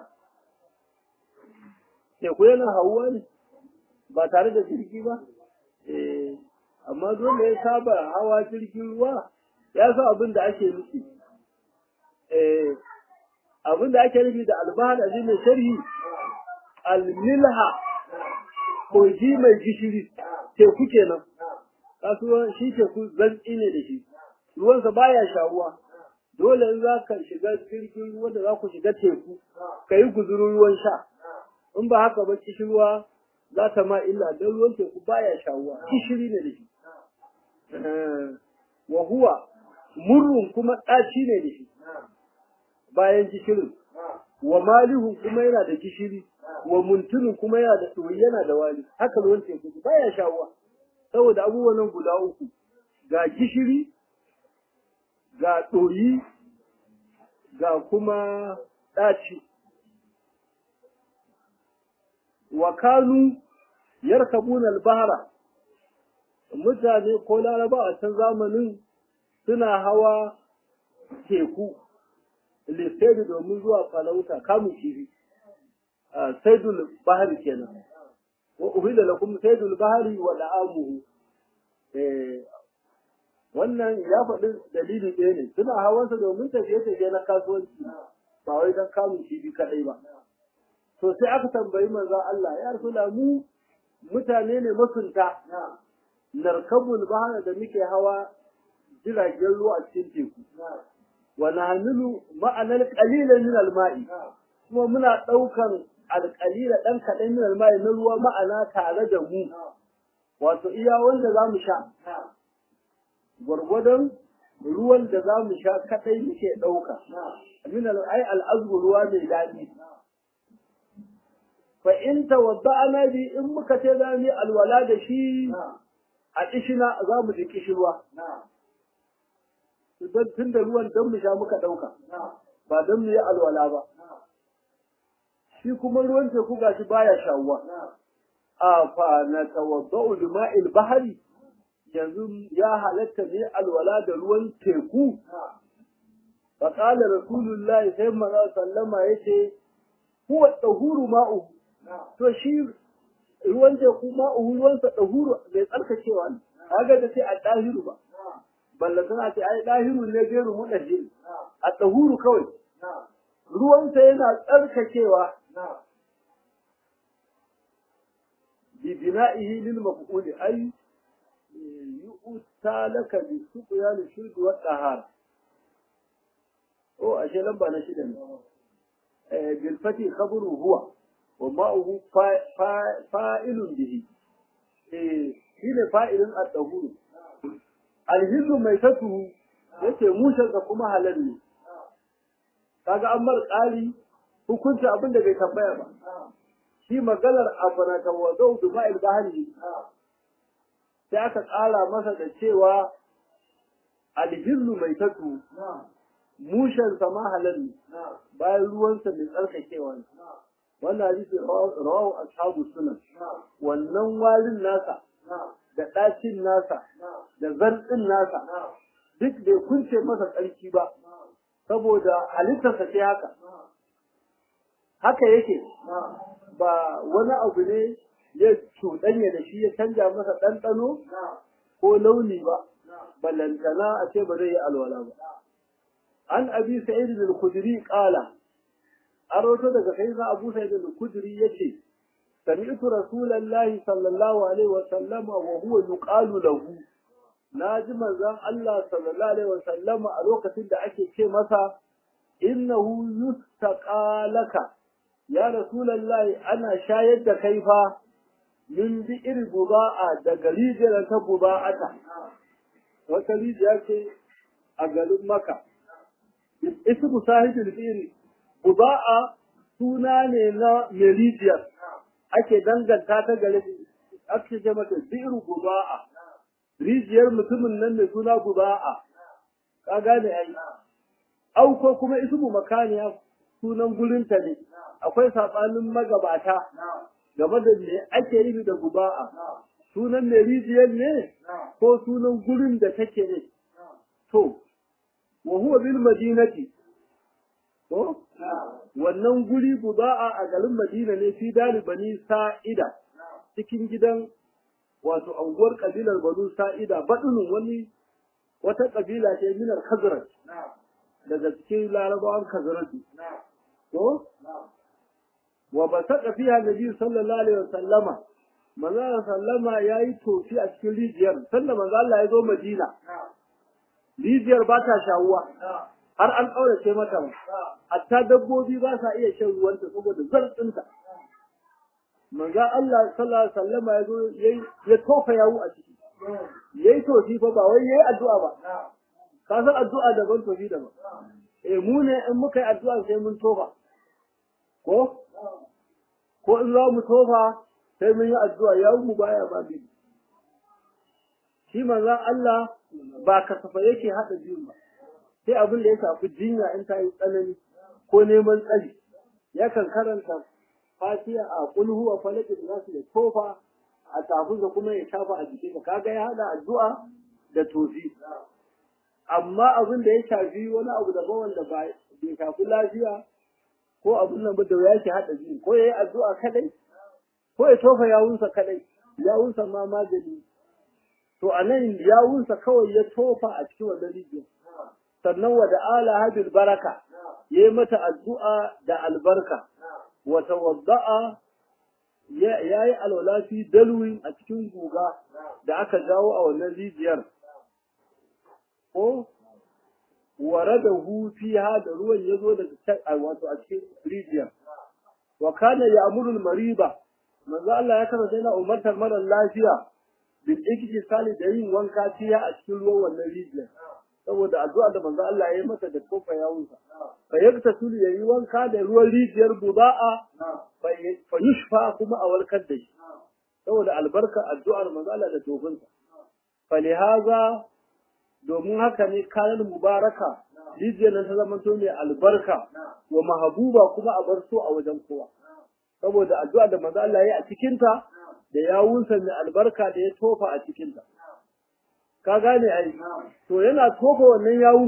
teku yana hauwa ne ba tare da jirgi ba eh amma dole ya saba hawa jirgin ruwa ya sa abin da ake nufi eh abin da ake nufi da albahar a mai sharhi almilha kogi mai gishiri teku kenan kasuwan shi teku zantsi ne da shi ruwansa baya shawuwa dole in za ka shiga jirgin ruwa da za ku shiga teku ka yi guzurin ruwan sha in ba haka ba kishirwa za ta ma illa don ruwan teku baya shawuwa kishiri ne da shi wa huwa murrun kuma ɗaci ne da shi bayan gishirin wa malihun kuma yana da gishiri wa muntunin kuma yana da ɗoyi yana da wali haka ruwan teku baya shawuwa saboda abubuwan nan guda uku ga gishiri ga ɗoyi ga kuma ɗaci wa kanu yarkabuna al-bahra mutane ko laraba a can zamanin suna hawa teku lissaidu domin zuwa falauta kamun kifi saidul bahari kenan wa uhilla lakum saidul bahari wa da'amuhu wannan ya faɗi dalili ɗaya ne suna hawansa domin tafiye-tafiye na kasuwanci ba wai don kamun kifi kaɗai ba to sai aka tambayi manzo Allah ya rasula mu mutane ne masunta narkabul bahara da muke hawa jiragen ruwa a cikin teku wa nahmilu ma'anar qalilan min al-ma'i kuma muna daukan alqalila dan kadan min al-ma'i na ruwa ma'ana tare da mu wato iya wanda zamu sha gwargwadon ruwan da zamu sha kadai muke dauka min al-ai al-azbu ruwa mai dadi fa in tawadda'na bi in muka ce za mu alwala da shi a kishina za mu ji kishirwa don tun da ruwan don mu sha muka ɗauka ba don mu yi alwala ba shi kuma ruwan teku gashi baya shawuwa a fa na tawadda'u lima'il bahari yanzu ya halatta ne alwala da ruwan teku fa qala rasulullahi sai manzo sallama yace huwa tahuru ma'u to shi ruwan teku ma'u ruwansa tahuru bai tsarkakewa ne kaga da sai a dahiru ba balla suna ce ai dahiru ne gairu mudahir a tahuru kawai ruwansa yana tsarkakewa bi bina'ihi lil maf'ul ay yu'ta laka bi suqya li shirk wa tahar o ashe lamba na shida ne eh bil fati khabru huwa wa ma'uhu fa'ilun bihi eh shine fa'ilun at-tahuru alhizu mai tatu yace mushen ka kuma halal ne kaga an mar ƙari hukunci abin da bai tambaya ba shi maganar afana tawadau da ma'il bahari sai aka ƙara masa da cewa alhizu mai tatu mushen sa ma halal ne bayan ruwansa mai tsarkakewa ne wannan hadisi rawahu ashabu sunan wannan walin nasa da ɗacin nasa da zarɗin nasa duk bai kunce masa tsarki ba saboda halittarsa ce haka haka yake ba wani abu ne ya cuɗanya da shi ya canja masa ɗanɗano ko launi ba ballantana a ce ba zai yi alwala ba an abi sa'id al-khudri qala an rawato daga sayyidina abu sa'id al-khudri yace سمعت رسول الله صلى الله عليه وسلم وهو يقال له ناجم زان الله صلى الله عليه وسلم a lokacin da ake ce masa innahu yustaqa laka ya rasulullahi ana shayar da kai fa min bi iri buba'a daga rijiyar ta buba'ata wata rijiya ce a garin maka ismu sahibul fi'li buda'a suna ne na merijiyar ake danganta ta gare ake ce mata bi'ru buda'a rijiyar mutumin nan mai suna buda'a ka gane ai au ko kuma ismu makaniya sunan gurinta ne akwai sabanin magabata game da me ake yi da buda'a sunan mai rijiyar ne ko sunan gurin da take ne to wa huwa bil madinati to wannan guri buda'a a garin Madina ne fi dalibani sa'ida cikin gidan wato anguwar kabilar Banu Sa'ida badunun wani wata kabila ce minar Khazraj daga cikin Larabawan Khazraj to wa basaka fiha Nabi sallallahu alaihi wasallama manzo sallama yayi tofi a cikin rijiyar sanda manzo Allah ya zo Madina rijiyar ba ta shawuwa har an ƙaurace mata ba hatta dabbobi ba sa iya shan ruwanta saboda zartsinta manzo Allah sallallahu alaihi wasallam ya zo ya tofa yawo a ciki yayi tofi fa ba wai yayi addu'a ba ka san addu'a daban tofi daban eh mu ne in muka yi addu'a sai mun tofa ko ko in za mu tofa sai mun yi addu'a yawo mu baya ba bi shi manzo Allah ba kasafa yake hada biyun ba sai abin da ya shafi jinya in ta yi tsanani ko neman tsari yakan karanta fatiha a kulhu a falakin da su da tofa a tafinsa kuma ya shafa a jikinsa kaga ya hada addu'a da tofi amma abin da ya shafi wani abu daban wanda ba bai shafi lafiya ko abin nan ba da ya ke hada jini ko ya yi addu'a kadai ko ya tofa yawunsa kadai yawunsa ma magani to a nan yawunsa kawai ya tofa a cikin wannan rijiyar sannan wa da ala habil baraka yayi mata addu'a da albarka wa tawadda'a yayi alwala fi dalwi a cikin guga da aka jawo a wannan rijiyar ko waradahu fiha da ruwan yazo daga wato a cikin rijiyar wa kana ya'muru al-mariba manzo Allah ya kasance yana umartar mara lafiya bil iktisali da yin wanka fiha a cikin ruwan wannan rijiyar saboda addu'a da manzo Allah ya yi masa da kofa yawunsa fa yakta sulu yayi wanka da ruwan rijiyar buda'a fa yushfa kuma a warkar da shi saboda albarka addu'ar manzo Allah da tofinsa fa lihaza domin haka ne kayan mubaraka rijiyar nan ta zama to mai albarka wa mahabuba kuma a bar so a wajen kowa saboda addu'a da manzo Allah ya yi a cikinta da yawunsa mai albarka da ya tofa a cikinta ka gane ai to yana tofa wannan yawun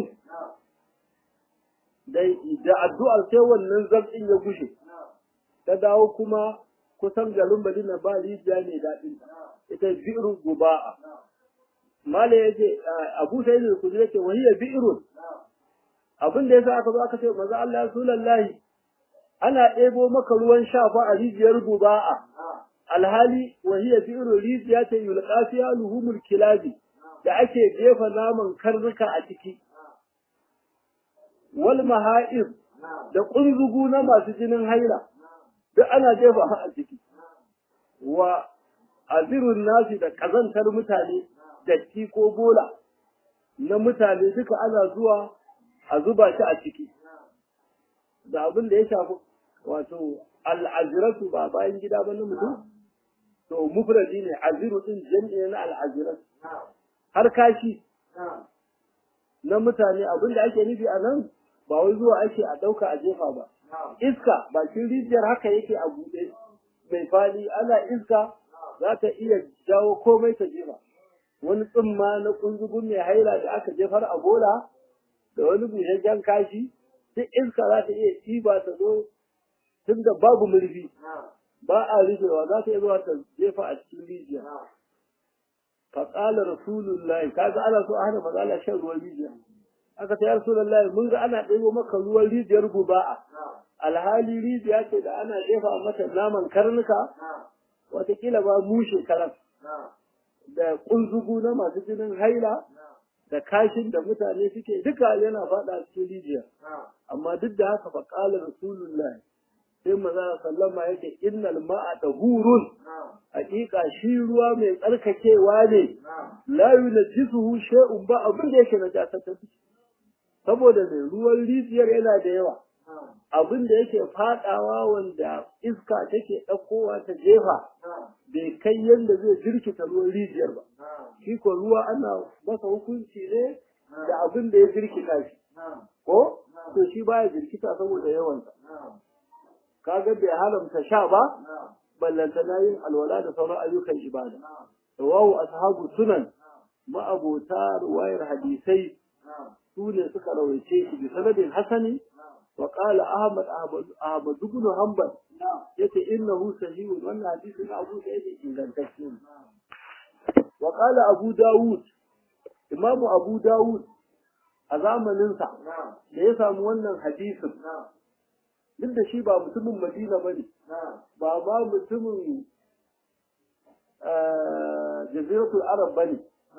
da da addu'ar sai wannan zabin ya gushe ta dawo kuma kusan garin Madina ba rijiya ne daɗin ita bi'ru guba'a mala yace Abu Sa'id al-Khudri yace wa hiya bi'run abin da yasa aka zo aka ce manzo Allah ya rasulullahi ana ɗebo maka ruwan shafa a rijiyar guba'a alhali wa hiya bi'ru rijiya ce yulqa fiha luhumul kilabi da ake jefa naman karnuka a ciki wal maha'ir da kunzugu na masu jinin haila duk ana jefa a ciki wa azirun nasi da kazantar mutane datti ko bola na mutane duka ana zuwa a zuba shi a ciki da abin da ya shafi wato al'aziratu ba bayan gida ba na mutum to mufradi ne aziru din jami'i na al'aziratu har kashi na mutane abin da ake nufi a nan ba wai zuwa ake a ɗauka a jefa ba iska bakin rijiyar haka yake a buɗe mai fali ana iska za ta iya jawo komai ta jefa wani tsumma na kunzugun mai haila da aka jefar a bola da wani busasshen kashi duk iska za ta iya ɗiba ta zo tun da babu murfi ba a rufewa za ta iya zuwa ta jefa a cikin rijiya faƙala rasulullahi kaga ana so a hana mazala shan ruwan rijiya aka ta yi rasulullahi mun ga ana ɗebo maka ruwan rijiyar guba'a alhali rijiya ce da ana jefa mata naman karnuka watakila ba mushe karan da kunzugu na masu jinin haila da kashin da mutane suke duka yana faɗa cikin rijiya amma duk da haka faƙala rasulullahi sai maza sallama yake innal ma'a tahurun hakika shi ruwa mai tsarkakewa ne la yunajjisuhu shay'un ba abin da yake najasa ta saboda mai ruwan rijiyar yana da yawa abin da yake fadawa wanda iska take ɗaukowa ta jefa bai kai yadda zai jirkita ruwan rijiyar ba shi ko ruwa ana masa hukunci ne da abin da ya jirkita shi ko to shi baya jirkita saboda yawansa kaga bai haramta sha ba ballanta na yin alwala da sauran ayyukan ibada rawahu ashabu sunan ma'abota ruwayar hadisai su ne suka rawaice shi bi sanadin hasani wa qala ahmad ahmad ibn hanbal yace innahu sahihun wannan hadisin abu da yake ingantacce ne wa qala abu dawud imam abu dawud a zamanin sa da ya samu wannan hadisin duk da shi ba mutumin madina bane ba ba mutumin jaziratul arab bane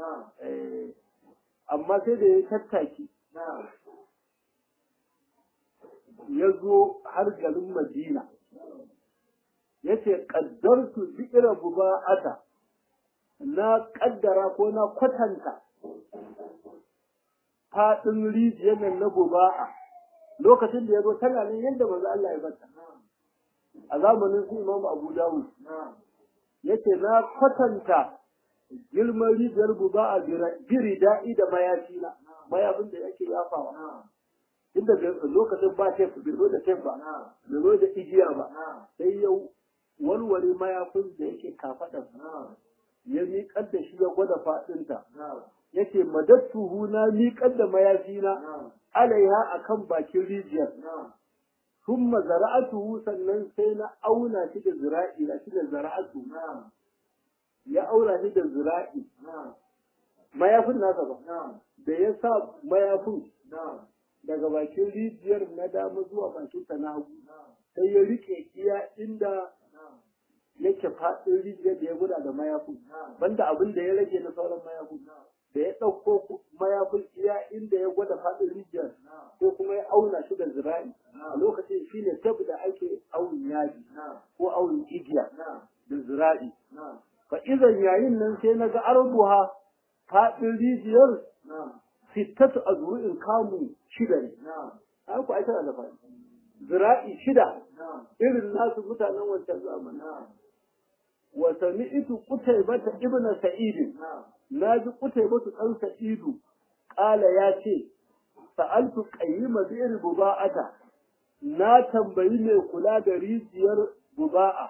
amma sai da ya tattaki ya zo har garin madina ya ce ƙaddartu zikira buba'ata na ƙaddara ko na kwatanta faɗin rijiyar nan na buba'a lokacin da ya zo tana nan yadda manzo Allah ya bata a zamanin su Imam Abu Dawud yace na kwatanta girman rijiyar buba'a biri da'i da mayafi na mayafin da yake yafawa inda lokacin ba tef bai zo da tef ba bai zo da igiya ba sai ya walwale mayafin da yake kafaɗa ya miƙar da shi ya gwada faɗinta yake madattuhu na miƙar da mayafina alaiha akan bakin rijiyar thumma zara'atuhu sannan sai na auna shi da zira'i na shi da zara'atu ya aura shi da zira'i mayafin nasa ba da ya sa mayafin daga bakin rijiyar na dama zuwa bakin ta na hagu sai ya rike iya inda yake faɗin rijiyar da ya guda da mayafin banda abin da ya rage na sauran mayafin da ya ɗauko mayafin iya inda ya gwada faɗin rijiyar ko kuma ya auna shi da zira'i a lokacin shi ne tab da ake aunin yaji ko aunin igiya da zira'i fa izan yayin nan sai na ga arbuha faɗin rijiyar sittatu azru'in kamu shida ne ai ku aika da faɗi zira'i shida irin nasu mutanen wancan zamani wa sami'tu qutaybata ibnu sa'id na ji qutaybatu dan sa'idu qala ya ce sa'altu qayyima bi'r buba'ata na tambayi mai kula da rijiyar buba'a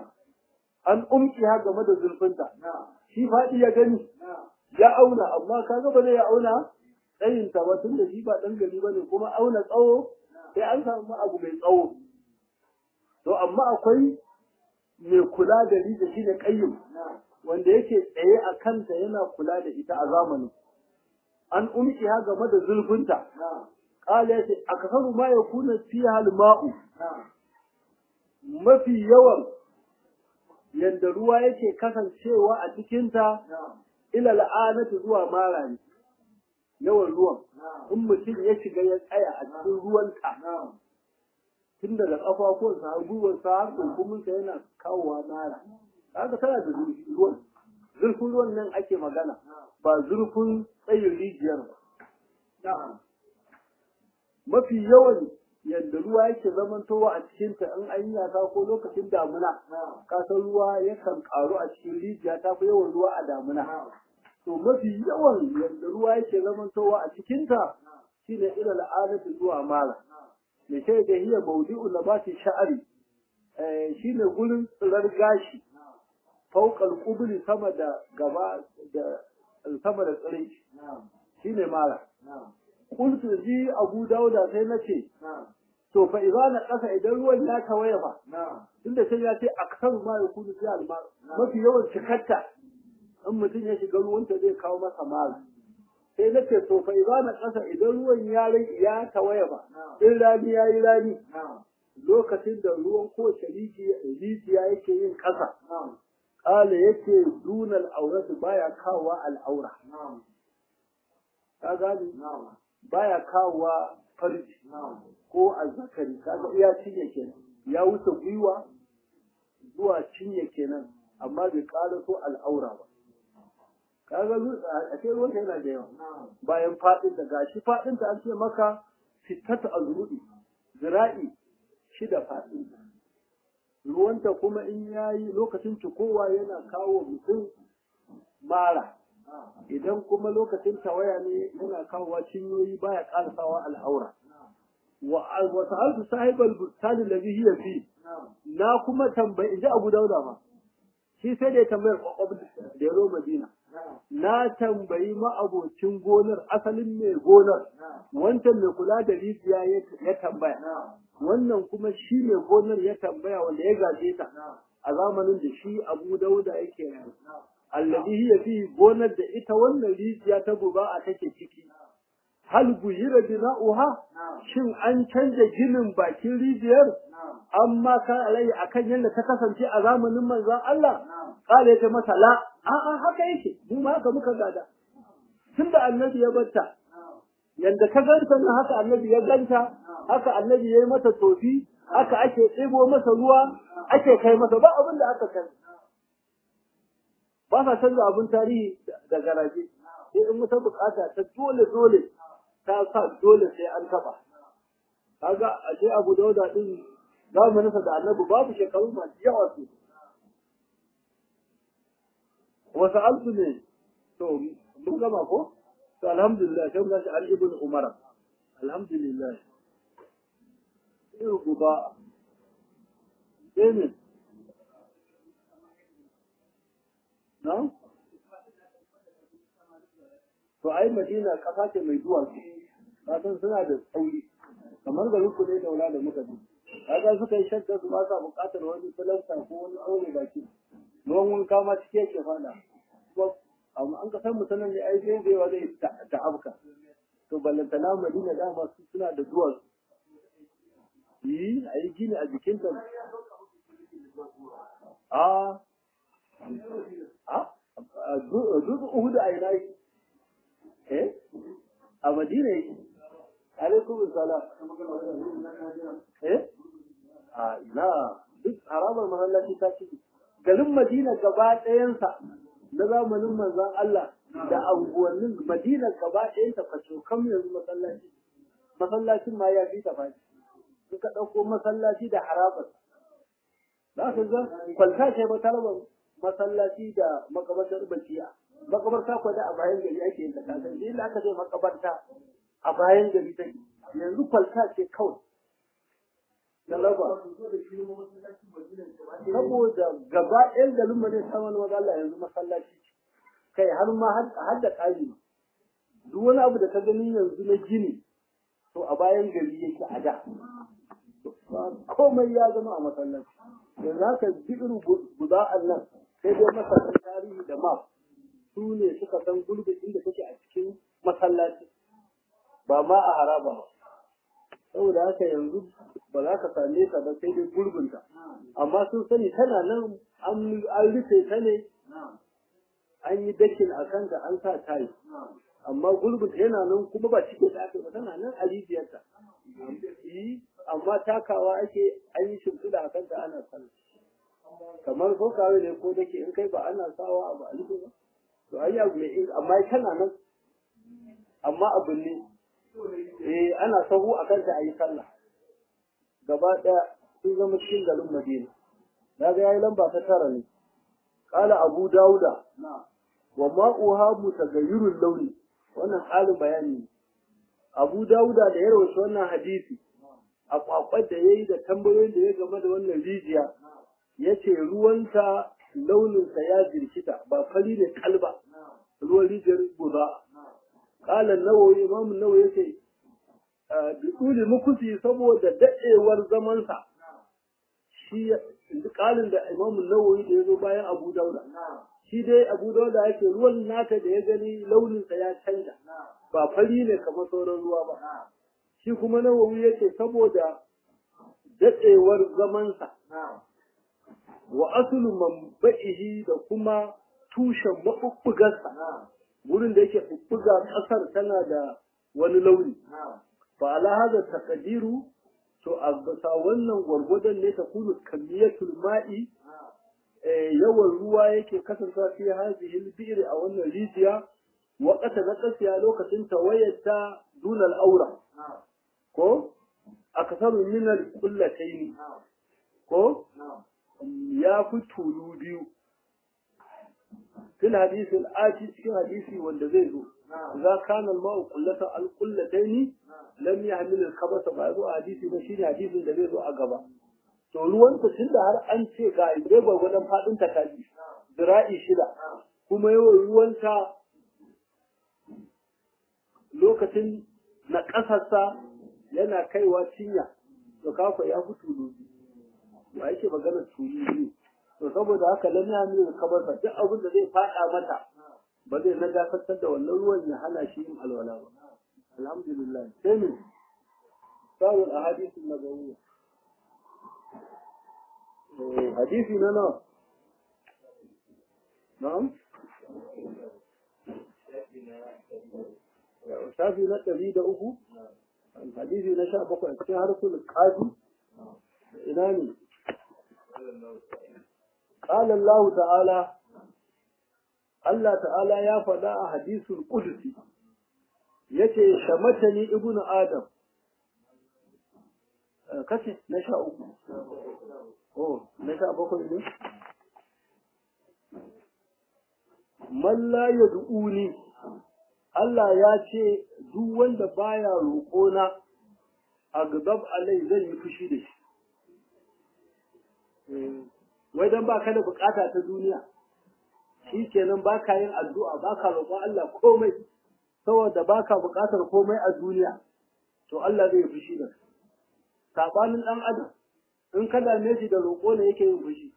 an umki ha game da zurfinta shi faɗi ya gani ya auna amma kaga ba zai ya auna tsayin ta ba tunda shi ba dan gari bane kuma auna tsawo sai an samu abu mai tsawo to amma akwai mai kula da rijiya shine qayyim wanda yake tsaye a kanta yana kula da ita a zamanin an umki ha game da zurfinta qala yace aksaru ma yakuna fiha al-ma'u mafi yawan yadda ruwa yake kasancewa a cikinta ila la'anatu zuwa mara ne yawan ruwan in mutum ya shiga ya tsaya a cikin ruwanta tun daga ƙafafuwansa har gwiwarsa har kunkuminsa yana kawowa mara haka tana da zurfi ruwan zurfin ruwan nan ake magana ba zurfin tsayin rijiyar ba mafi yawan yadda ruwa yake zamantowa a cikinta in an yi yasa ko lokacin damuna kasan ruwa yakan karu a cikin rijiya ta fi yawan ruwa a damuna to mafi yawan yadda ruwa yake zamantowa a cikinta shine ila al'adatu zuwa mara me sai da hiya mawdi'u nabati sha'ari shine gurin tsirar gashi fauqal qubli sama da gaba da sama da tsirai shine mara qultu ji abu dauda sai nace to fa idza na kasa idan ruwan ya tawaye fa tunda sai ya ce aksar ma ya kudu sai almar mafi yawan cikarta in mutum ya shiga ruwanta zai kawo masa mara sai na ce to fa idza na kasa idan ruwan ya ya tawaye fa in rani ya yi rani lokacin da ruwan kowace rijiya yake yin kasa kala yake dunal auratu baya kawowa al'aura ka gani baya kawowa farji ko azzakari kaga iya cinye kenan ya wuce gwiwa zuwa cinye kenan amma bai ƙara so al'aura ba kaga a ce ruwan yana da yawa bayan faɗin da gashi faɗin ta an ce maka fitata azrudi zira'i shida faɗin ruwanta kuma in yayi lokacin cikowa yana kawo mutum mara idan kuma lokacin tawaya ne yana kawowa cinyoyi baya ƙarasawa al'aura wa sa'altu sahibal bustani alladhi hiya fi na kuma tambayi inji Abu Dauda ma shi sai da ya tambayar kwakwab da ya zo Madina na tambayi ma'abocin gonar asalin mai gonar wancan mai kula da rijiya ya tambaya wannan kuma shi mai gonar ya tambaya wanda ya gaje ta a zamanin da shi Abu Dauda yake rayu alladhi hiya fi gonar da ita wannan rijiya ta buba a take ciki hal buyira bina'uha shin an canja ginin bakin rijiyar amma ka alai akan yadda ta kasance a zamanin manzon Allah kale ta masa la a a haka yake mu ma haka muka gada tunda annabi ya batta yanda ka ganta nan haka annabi ya ganta haka annabi ya yi mata tofi haka ake ɗebo masa ruwa ake kai masa ba abin da aka kai ba sa canza abin tarihi da garaje sai in wata bukata ta dole dole ta sa dole sai an taba kaga ashe Abu Dauda din zamanin sa da Annabi babu shekaru masu yawa su wa sa'altu ne to mun gama ko to alhamdulillah sai mun shi Ali ibn Umar alhamdulillah sai guba sai ne na to ai Madina kasa ce mai duwatsu kasan suna da tsauri kamar garin ku ne daula da muka ji kaga suka yi shakka su ba sa buƙatar wani filasta ko wani aure baki ruwan wanka ma cike yake fada amma an ka san mutanen ne ai zai zai zai ta afka to ballantana Madina dama su suna da duwatsu yi a yi gini a jikinta a a dutse uhudu a ina yi eh a madina yake alaikum salam eh a ina duk haramar masallaci ta ci garin madina gaba ɗayansa na zamanin manzon Allah da anguwannin madina gaba ɗayansa kaso kam yanzu masallaci masallacin ma ya fi tafashi in ka ɗauko masallaci da harabar za ka ga kwalta ce ba ta raba masallaci da makabartar bakiya makabarta ko da a bayan gari ake yin ta kasan shi da aka ce makabarta a bayan gari take yanzu kwalta ce kawai na raba saboda gaba ɗayan garin mu ne saman maza Allah yanzu masallaci kai har ma har da ƙari duk wani abu da ka gani yanzu na gini to a bayan gari yake a da komai ya zama a masallaci yanzu haka bi'ir guda'an nan sai dai masallaci tarihi da map su ne suka san gurbin inda take a cikin masallaci ba ma a haraba ba saboda haka yanzu ba za ka same ta ba sai dai gurbinta amma sun sani tana nan an rufe ta ne an yi dakin a kanta an sa tayi amma gurbin yana nan kuma ba cike da aka ba tana nan a rijiyarta amma takawa ake an yi shimfiɗa a kanta ana sallah kamar ko kawai ne ko dake in kai ba ana sawa ba a rufe ba to ai abu mai amma tana nan amma abu ne eh ana sahu a kanta a yi sallah gaba ɗaya sun zama cikin garin madina na ga yayi lamba ta tara ne qala abu dauda wa ma'uha mutaghayyirul launi wannan ƙarin bayani abu dauda da ya rawaita wannan hadisi a kwakwar da yayi da tambayoyin da ya game da wannan rijiya yace ruwanta launinsa ya jirkita ba fari ne kalba ruwan rijiyar guza qala an-nawawi imam an-nawawi yace bi tsuli mukusi saboda dadewar zamansa shi kalin da imam an-nawawi da yazo bayan abu dauda shi dai abu dauda yake ruwan nata da ya gani launinsa ya canja ba fari ne kamar sauran ruwa ba shi kuma nawawi yake saboda dadewar zamansa wa asulu manba'ihi da kuma tushen mabubbugarsa wurin da yake bubbuga kasar tana da wani launi fa ala hada taqdiru to a bisa wannan gwargwadon ne ta kunu kamiyatul ma'i yawan ruwa yake kasance fi hadhihi al-bi'r a wannan rijiya waqata na kasiya lokacin tawayyata dunal aura ko akasaru min al-qullatayn ko ya fi tulu biyu fil hadith al-ati cikin hadisi wanda zai zo idza kana al-ma'u qullata al-qullatayn lam yahmil al-khabasa ba zo hadisi ba shine hadisin da zai zo a gaba to ruwan ta tunda har an ce ga dai gwagwadon fadin ta kaji zira'i shida kuma yawan ruwan ta lokacin na ƙasarsa yana kaiwa cinya to kafa ya fi tulu ba yake magana tulu biyu to saboda haka lam yahmil al-khabasa duk abin da zai fada mata ba zai na dakatar da wannan ruwan ya hana shi yin alwala ba alhamdulillah sai ne sawul ahadithu nabawiyya hadisi na nawa na'am shafi na ɗari da uku hadisi na sha bakwai cikin harkul ƙadi ina ne قال الله تعالى Allah ta'ala ya faɗa a hadisul qudsi yace shamatani ibnu adam kace na sha uku oh na sha bakwai ne man la yad'uni Allah ya ce duk wanda baya roƙona a gabab alai zan yi fushi da shi wai dan baka da bukata ta duniya shi kenan ba ka yin addu'a ba ka roƙon Allah komai saboda ba ka buƙatar komai a duniya to Allah zai fushi da saɓanin ɗan adam in ka dame shi da roƙo ne yake yin fushi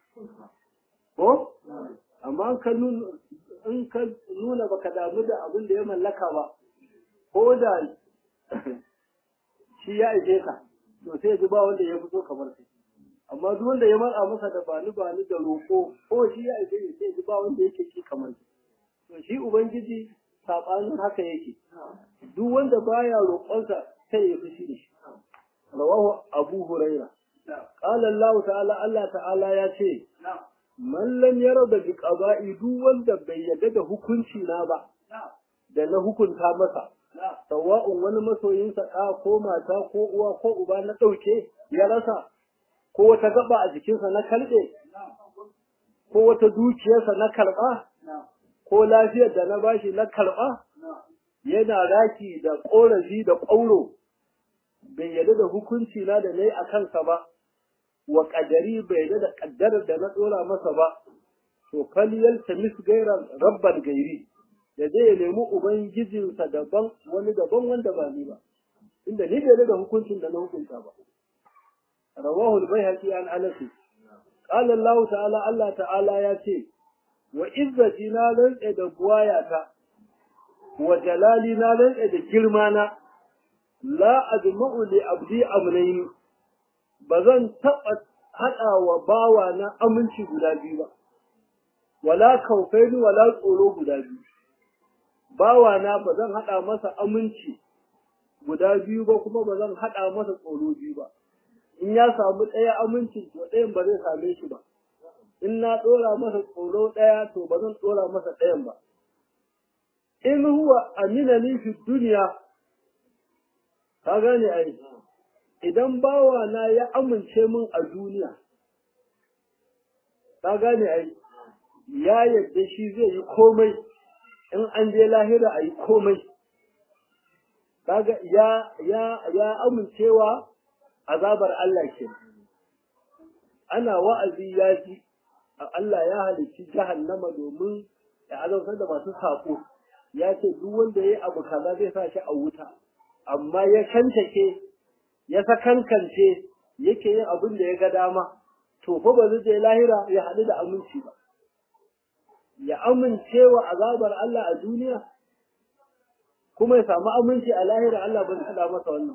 ko amma ka nuna in ka nuna baka damu da abin da ya mallaka ba ko da shi ya ishe ka to sai ji ba wanda ya fito kamar kai amma duk wanda ya matsa masa da bani bani da roƙo ko shi ya aike ne sai ji ba wanda yake ki kamar to shi ubangiji sabanin haka yake duk wanda baya roƙonsa sai ya fushi da shi rawahu abu huraira qala allah ta'ala allah ta'ala ya ce man lam yara da bi qada'i duk wanda bai yarda da hukunci na ba da na hukunta masa sawa'un wani masoyinsa ɗa ko mata ko uwa ko uba na ɗauke ya rasa ko wata gaba a jikinsa na kalbe ko wata dukiyarsa na karɓa ko lafiyar da na bashi na karɓa yana raki da ƙorafi da ƙauro bai yarda da hukunci na da na yi a kansa ba wa ƙadari bai yarda da ƙaddarar da na ɗora masa ba to faliyar tamis gairan rabban gairi da zai ya nemi ubangijinsa daban wani daban wanda ba ni ba inda ni bai yarda da hukuncin da na hukunta ba رواه البيهقي عن انس قال الله تعالى الله تعالى ياتي وعزتي na rantsa da buwayata wa jalali na rantsa da girmana la ajma'u li abdi amrayn bazan taba hada wa bawa na aminci guda biyu ba wala kaufaini wala tsoro guda biyu bawa na bazan hada masa aminci guda biyu ba kuma bazan hada masa tsoro biyu ba in ya samu ɗaya amincin to ɗayan ba zai same shi ba in na ɗora masa tsoro ɗaya to ba zan ɗora masa ɗayan ba in huwa amina ni fi duniya ka gane ai idan bawa na ya amince min a duniya ka gane ai ya yadda shi zai yi komai in an je lahira a yi komai kaga ya ya ya amincewa azabar Allah ke ana wa'azi ya ji Allah ya halicci jahannama domin ya azabtar da masu saƙo ya ce duk wanda ya yi abu kaza zai sa shi a wuta amma ya kantake ya sakankance yake yin abin da ya ga dama to fa ba zai je lahira ya haɗu da aminci ba ya amince wa azabar Allah a duniya kuma ya samu aminci a lahira Allah ba zai haɗa masa wannan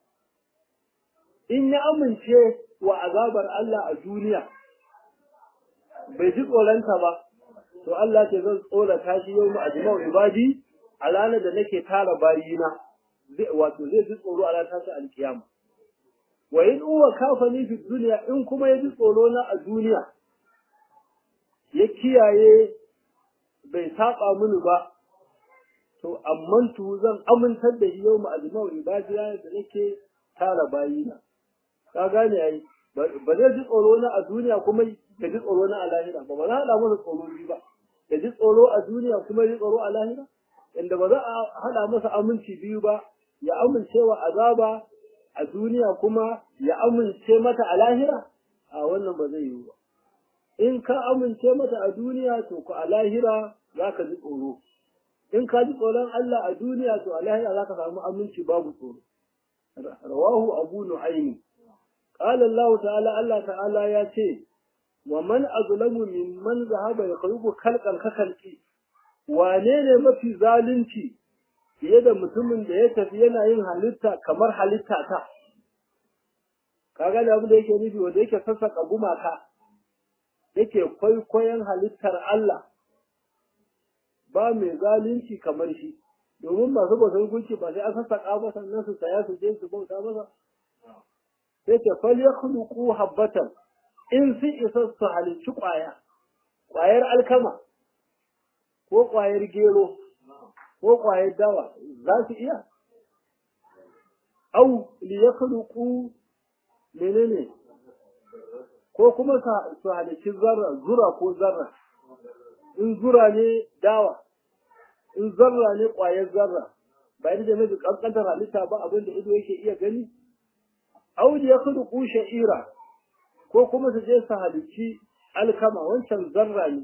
in ya amince wa azabar Allah a duniya bai ji tsoronta ba to Allah ce zan tsorata shi yau mu ajma'u ibadi a ranar da nake tara bayina wato zai ji tsoro a ranar tashi alkiyama wa in uwa kafani fi duniya in kuma ya ji tsoro na a duniya ya kiyaye bai saba mini ba to amman tu zan amintar da shi yau ma'azimau ibadiya da nake tara bayina ka gane ai ba zai ji tsoro na a duniya kuma ya ji tsoro na a lahira ba ba za a haɗa masa tsoro biyu ba ya ji tsoro a duniya kuma ya ji tsoro a lahira inda ba za a haɗa masa aminci biyu ba ya amince wa azaba a duniya kuma ya amince mata a lahira a wannan ba zai yiwu ba in ka amince mata a duniya to ku a lahira za ka ji tsoro in ka ji tsoron Allah a duniya to a lahira za ka samu aminci babu tsoro rawahu abu nu'aymi qala Allah ta'ala Allah ta'ala ya ce wa man azlamu mimman zahaba yaqrubu khalqan ka khalqi wane ne mafi zalunci fiye da mutumin da ya tafi yana yin halitta kamar halitta ta kaga da abin da yake nufi wanda yake sassaka gumaka yake kwaikwayon halittar Allah ba mai zalunci kamar shi domin masu bautar gunki ba sai an sassaka ba sannan su saya su je su bauta masa sai ce fal yakhluqu habbatan in sun isa su halicci kwaya kwayar alkama ko kwayar gero ko kwayar dawa za su iya au li yakhluqu menene ko kuma su halicci zarra zura ko zarra in zura ne dawa in zarra ne ƙwayar zarra ba yadda mai kankantar halitta ba abin da ido yake iya gani audi ya kudu kushe ira ko kuma su je su halicci alkama wancan zarra ne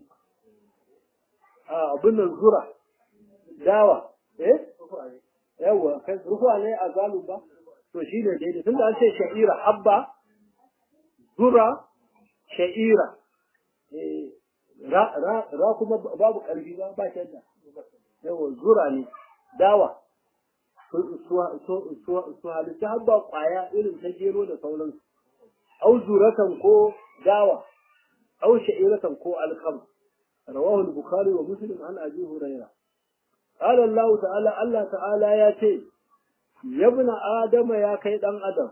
a abin nan zura dawa eh yawa kai rufa ne a zalun ba to shi ne daidai tun da an ce sha'ira habba zura sha'ira ra kuma babu ƙarfi ba ba shadda yawa zura ne dawa su halitta habba ƙwaya irin ta gero da sauransu au zuratan ko dawa au sha'iratan ko alkama رواه البخاري ومسلم عن أبي هريرة قال الله تعالى الله تعالى يا تي يا ابن آدم يا كيد أن آدم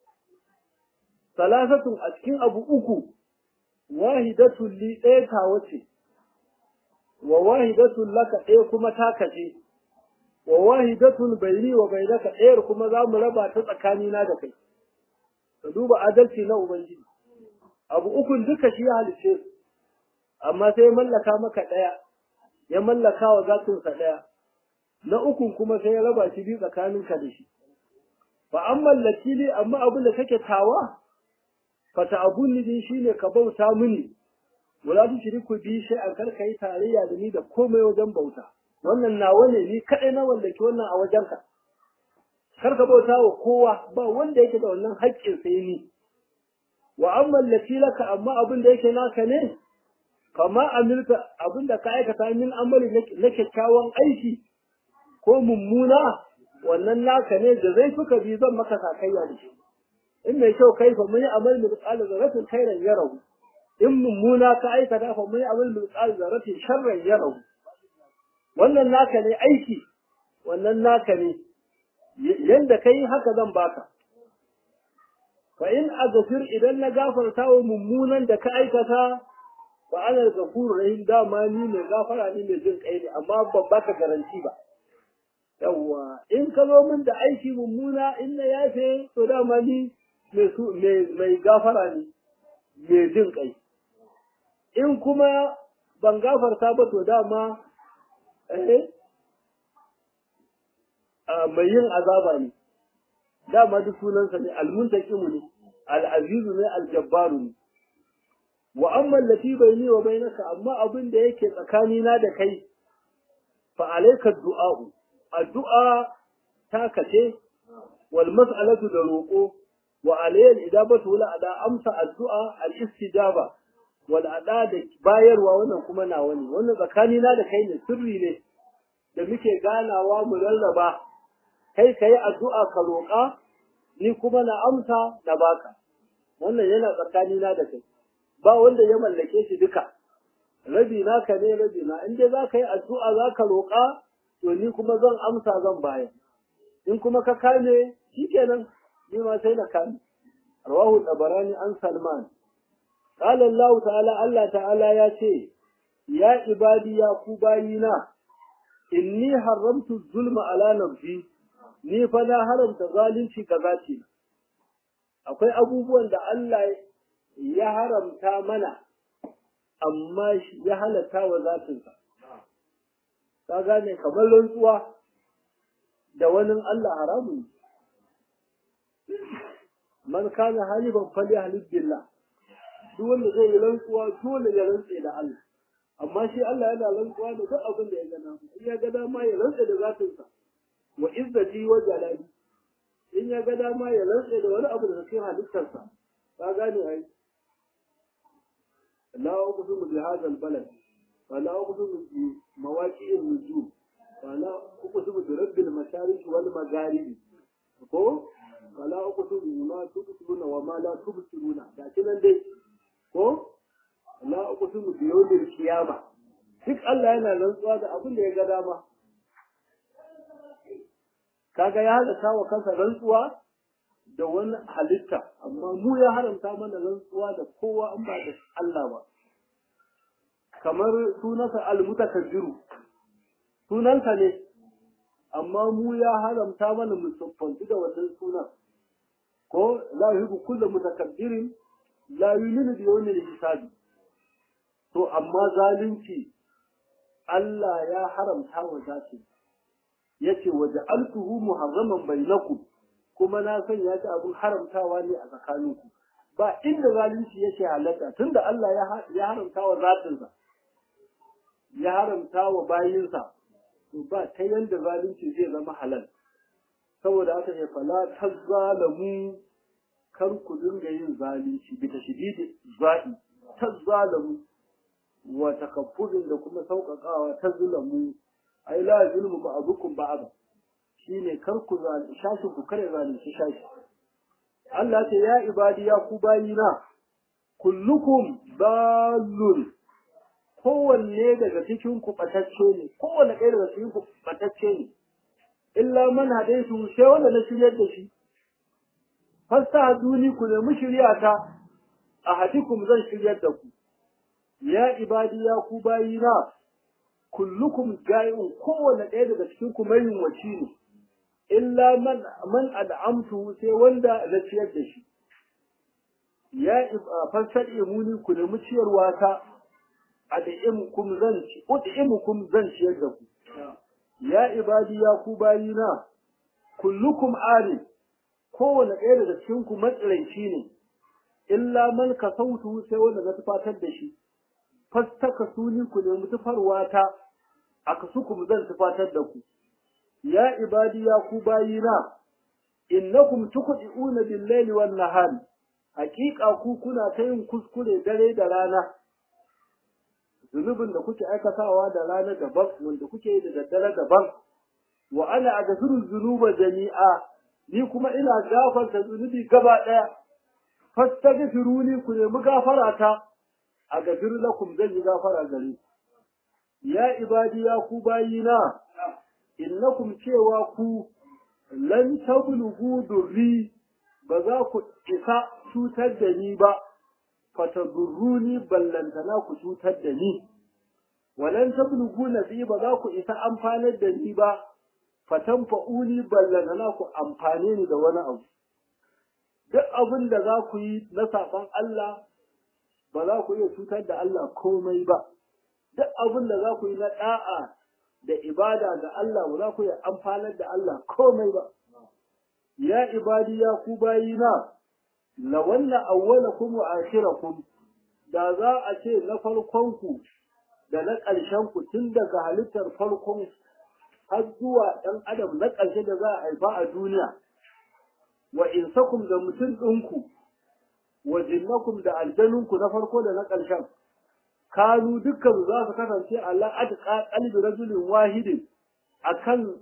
ثلاثة أسكن أبو أكو واحدة لي إيكا وتي وواحدة لك إيكما تاكتي وواحدة بيني وبينك إيكما ذا مربع تتكانينا دكي فدوب عدلتي نو بنجي أبو أكو دكا شيئا للشيخ amma sai ya mallaka maka ɗaya ya mallaka wa zatinsa ɗaya na ukun kuma sai ya raba shi biyu tsakaninka da shi fa an mallaki ne amma abin da kake tawa fa ta abun ni shine ka bauta mini wala tu shiriku bi sai an karka yi tarayya da ni da komai wajen bauta wannan nawa ne ni kadai na wallaki wannan a wajenka kar ka bauta wa kowa ba wanda yake da wannan haƙƙin sai ni wa an mallaki laka amma abin da yake naka ne kama amilka abinda ka aikata min amali na kyakkyawan aiki ko mummuna wannan naka ne da zai suka bi zan maka sakayya da shi in mai kyau kai fa mun yi amal min qala zaratin khairan yarahu in mummuna ka aikata fa mun yi amal min qala zaratin sharran yarahu wannan naka ne aiki wannan naka ne yanda kai haka zan baka fa in aghfir idan na gafarta wa mummunan da ka aikata wa ana gafuru rahim dama ni mai gafara ni mai jin kai ne amma ban baka garanti ba yawwa in ka zo min da aiki mummuna in na yafe to dama ni mai su mai gafara ne mai jin kai in kuma ban gafarta ba to dama eh mai yin azaba ne dama duk sunansa ne almuntaqimu ne al-azizu ne al-jabbaru ne wa amma allati bayni wa bainaka amma abin da yake tsakanina da kai fa alayka du'a'u addu'a ta kace wal mas'alatu da roƙo wa alayal idabatu la ada amsa addu'a al istijaba wal ada da bayarwa wannan kuma nawa ne wannan tsakanina da kai ne sirri ne da muke ganawa mu rarraba kai kai addu'a ka roƙa ni kuma na amsa na baka wannan yana tsakanina da kai ba wanda ya mallake shi duka rabi naka ne rabi na in dai zaka yi addu'a zaka roƙa to ni kuma zan amsa zan bayar in kuma ka kame shikenan ni ma sai na kame rawahu tabarani an salman qala allah ta'ala allah ta'ala ya ce ya ibadi ya ku bayina inni haramtu zulma ala nafsi ni fa na haramta zalunci ga zati akwai abubuwan da Allah ya haramta mana amma ya halatta wa zatinsa ka gane kamar rantsuwa da wani Allah haramun man kana haliban fali halib billah duk wanda zai yi rantsuwa dole ya rantse da Allah amma shi Allah yana rantsuwa da duk abin da ya gana in ya ga dama ya rantse da zatinsa wa izzati wa jalali in ya ga dama ya rantse da wani abu da cikin halittarsa ka gane ai la uqsimu bi hadha al-balad wa la uqsimu bi mawaqi'i an-nujum wa la uqsimu bi rabbil mashariq wal magharib ko wa la uqsimu bima tubsiruna wa ma la tubsiruna da kinan dai ko la uqsimu bi yawmil qiyamah duk Allah yana rantsuwa da abin da ya ga dama kaga ya halatta wa kansa rantsuwa da wani halitta amma mu ya haramta mana rantsuwa da kowa an ba da Allah ba kamar sunansa almutakabbiru sunansa ne amma mu ya haramta mana mu siffanci da wannan sunan ko la yuhibbu kullu mutakabbirin la yu'minu bi yawmil hisabi to amma zalunci Allah ya haramta wa zati yace waja'altuhu muharraman bainakum kuma na sanya shi abin haramtawa ne a tsakaninku ba inda zalunci yake halatta tunda Allah ya haramta wa zatinsa ya haramta wa bayinsa to ba ta yanda zalunci zai zama halal saboda haka ne fala tazzalamu kar ku dinga yin zalunci bi tashdidi za'i tazzalamu wa takaffurin da kuma sauƙaƙawa tazlamu ai la zulmu ba'dukum ba'd shine kar ku zalunci shashi ku kare zalunci shashi Allah ce ya ibadi ya ku bayina kullukum dallun kowanne daga cikin ku batacce ne kowanne ɗaya daga cikin ku batacce ne illa man hadaitu sai wanda na shiryar da shi fasta duni ku nemi shiryata a hadikum zan shiryar da ku ya ibadi ya ku bayina kullukum jai'un kowanne ɗaya daga cikin ku mai waci ne illa man man al'amtu sai wanda na ciyar da shi ya fassar imuni ku nemi ciyarwa ta ad'imukum zan ci ud'imukum zan ciyar da ku ya ibadi ya ku bayina kullukum ari kowanne ɗaya daga cikin ku matsiranci ne illa man kasautu sai wanda na tufatar da shi fastaka suni ku nemi tufarwa ta akasukum zan tufatar da ku ya ibadi ya ku bayina innakum tuqdi'una bil-laili wan-nahari haqiqa ku kuna ta yin kuskure dare da rana zunubin da kuke aikatawa da rana daban wanda kuke yi da daddare daban wa ana aghfiru dhunuba jami'a ni kuma ina gafarta zunubi gaba daya fastaghfiruni ku nemi gafara ta aghfir lakum zan yi gafara gare ya ibadi ya ku bayina innakum cewa ku lan tablughu durri ba za ku isa cutar da ni ba fatadurruni ballantana ku cutar da ni walan tablughu nafi ba za ku isa amfanar da ni ba fatanfa'uni ballantana ku amfane ni da wani abu duk abin da za ku yi na saban Allah ba za ku iya cutar da Allah komai ba duk abin da za ku yi na da'a da ibada ga Allah ba za ku yi amfanar da Allah komai ba. Ya ibadi ya ku bayina, la wannan awwalakum wa akhirakum da za a ce na farkonku da na ƙarshenku tun daga halittar farkon har zuwa ɗan adam na ƙarshe da za a haifa a duniya, wa insakum da mutum ɗinku, wa jinnakum da aljanunku na farko da na ƙarshen. kanu dukkan za su kasance Allah adqa qalbi rajulin wahidin akan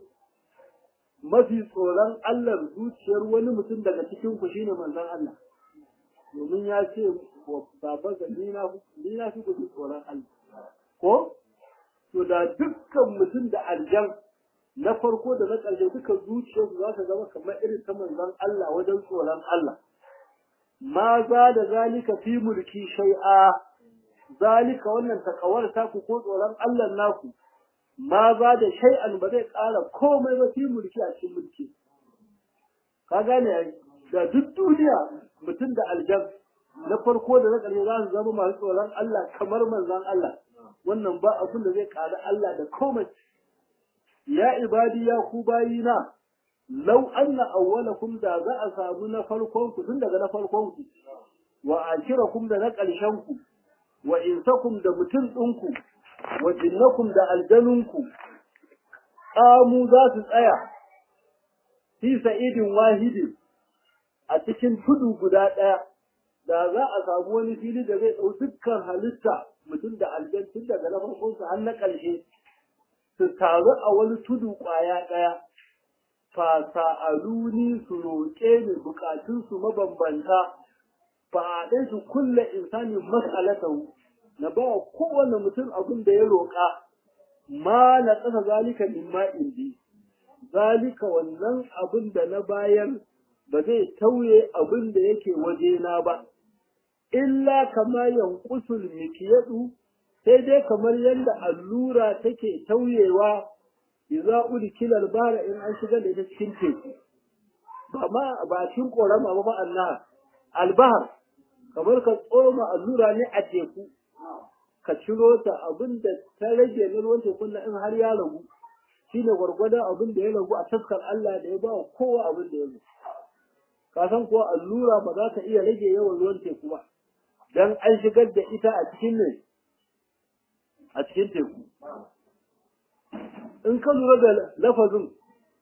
mafi tsoron Allah zuciyar wani mutum daga cikin ku shine manzon Allah domin ya ce wa baba ga ni na ni na fi ku tsoron Allah ko to da dukkan mutum da aljan na farko da na ƙarshe duka zuciyarsu za ta zama kamar irin ta manzon Allah wajen tsoron Allah ma za da zalika fi mulki shay'a zalika wannan takawar taku ko tsoron Allah naku ma ba da shay'an ba zai ƙara komai ba fi mulki a cikin mulki ka gane ai da duk duniya mutum da aljan na farko da na ƙarshe za su zama masu tsoron Allah kamar manzon Allah wannan ba abin da zai ƙara Allah da komai ya ibadi ya ku bayina lau anna awwalakum da za a samu na farkon ku tun daga na farkon ku wa akirakum da na ƙarshen ku wa insakum da mutum ɗinku wa jinnakum da aljanunku ƙamu za su tsaya fi sa'idin wahidin a cikin tudu guda ɗaya da za a samu wani fili da zai ɗau dukkan halitta mutum da aljan tun daga na farkon su har na ƙarshe su taru a wani tudu ƙwaya ɗaya fa sa'aluni su roƙe ni buƙatunsu mabambanta faɗe su kulle insani mas'alatahu na ba kowane mutum abin da ya roƙa ma na tsaka zalika mimma indi zalika wannan abin da na bayar ba zai tauye abin da yake wajena ba illa kama yanqusul mikiyadu sai dai kamar yadda allura take tauyewa idza udkila albara in an shiga da ita cikin teku ba ma ba cikin korama ba ba Allah albahar kamar ka tsoma allura ne a teku ka ciro ta abin da ta rage na ruwan tekun in har ya ragu shine gwargwadon abin da ya ragu a taskar Allah da ya ba wa kowa abin da ya zo ka san kuwa allura ba za ta iya rage yawan ruwan teku ba dan an shigar da ita a cikin ne a cikin teku in ka lura da lafazin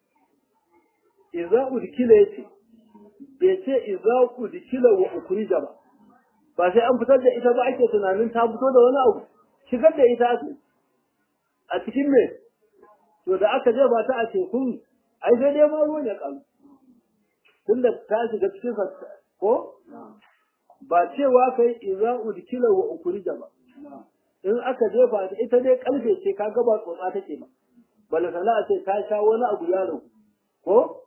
idza udkila yace bai ce idza udkila wa ukrija ba ba sai an fitar da ita ba ake tunanin ta fito da wani abu shigar da ita ake a cikin me to da aka je ba ta a tekun ai sai dai ma ruwan ya kalu tunda ta shiga cikin ko ba cewa kai idza udkila wa ukrija ba in aka jefa ta ita dai kalfe ce ka ga ba tsotsa take ba bala sana ce ta sha wani abu ya ragu ko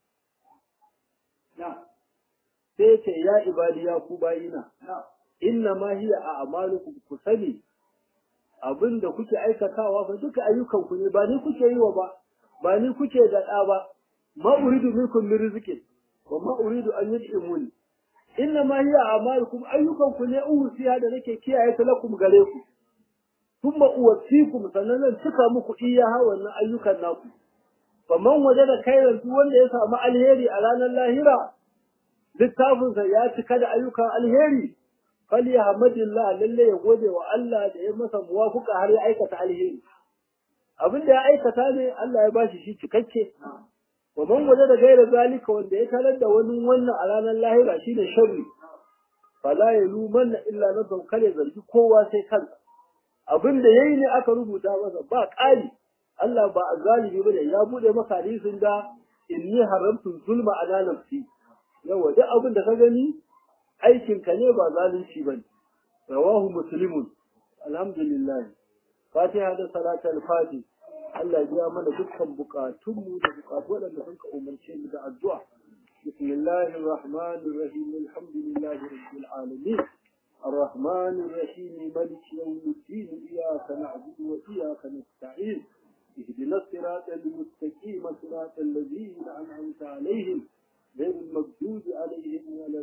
sai ce ya ibadi ya ku bayina inna ma hiya a amalukum ku sani abinda kuke aikatawa fa duka ayyukan ku ne ba ni kuke yi wa ba ba ni kuke da da ba ma uridu minkum min rizqin wa ma uridu an yud'imuni inna ma hiya a amalukum ayyukan ku ne usiya da nake kiyaye ta lakum gare ku thumma uwaffikum sannan zan cika muku iyaha wannan ayyukan naku faman wajada khairan duk wanda ya samu alheri a ranar lahira littafinsa ya cika da ayyukan alheri fali ya hamadillah lalle ya gode wa Allah da ya masa muwafuka har ya aikata alheri abin da ya aikata ne Allah ya bashi shi cikakke wa man waje da gaira zalika wanda ya tarar da wani wannan a ranar lahira shine sharri fala yalumanna illa nafsan kare zargi kowa sai kansa abin da yayi ne aka rubuta masa ba ƙari Allah ba azalimi bane ya bude maka hadisin da inni haramtu zulma ala nafsi yawa duk abin da ka gani aikin ka ne ba zalunci bane rawahu muslimun alhamdulillah fatiha da salatul fati Allah ya biya mana dukkan bukatunmu da bukatu waɗanda sun ka umarce mu da addu'a bismillahir rahmanir rahim alhamdulillahi rabbil alamin الرحمن الرحيم ملك يوم الدين إياك نعبد وإياك نستعين اهدنا الصراط المستقيم صراط الذين أنعمت عليهم غير المغضوب عليهم ولا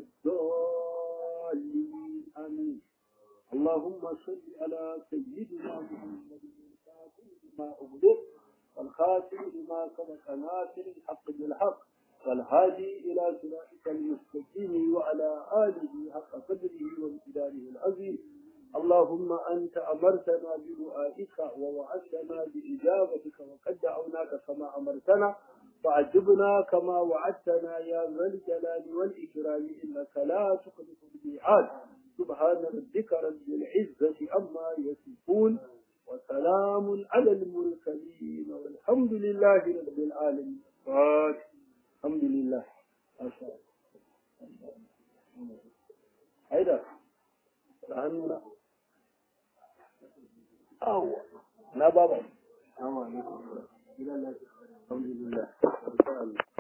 الضالين آمين اللهم صل على سيدنا محمد الفاتح لما أغلق والخاتم لما سبق ناصر الحق بالحق والهادي إلى صراطك المستقيم وعلى آله حق قدره وامتداره العظيم اللهم أنت أمرتنا بدعائك ووعدتنا بإجابتك وقد دعوناك كما أمرتنا فعجبنا كما وعدتنا يا ذا الجلال والإكرام إنك لا تخلف الميعاد سبحان ربك رب العزة عما يصفون وسلام على المرسلين والحمد لله رب العالمين الحمد لله ما شاء الله هيدا عننا أو لا بابا السلام عليكم الحمد لله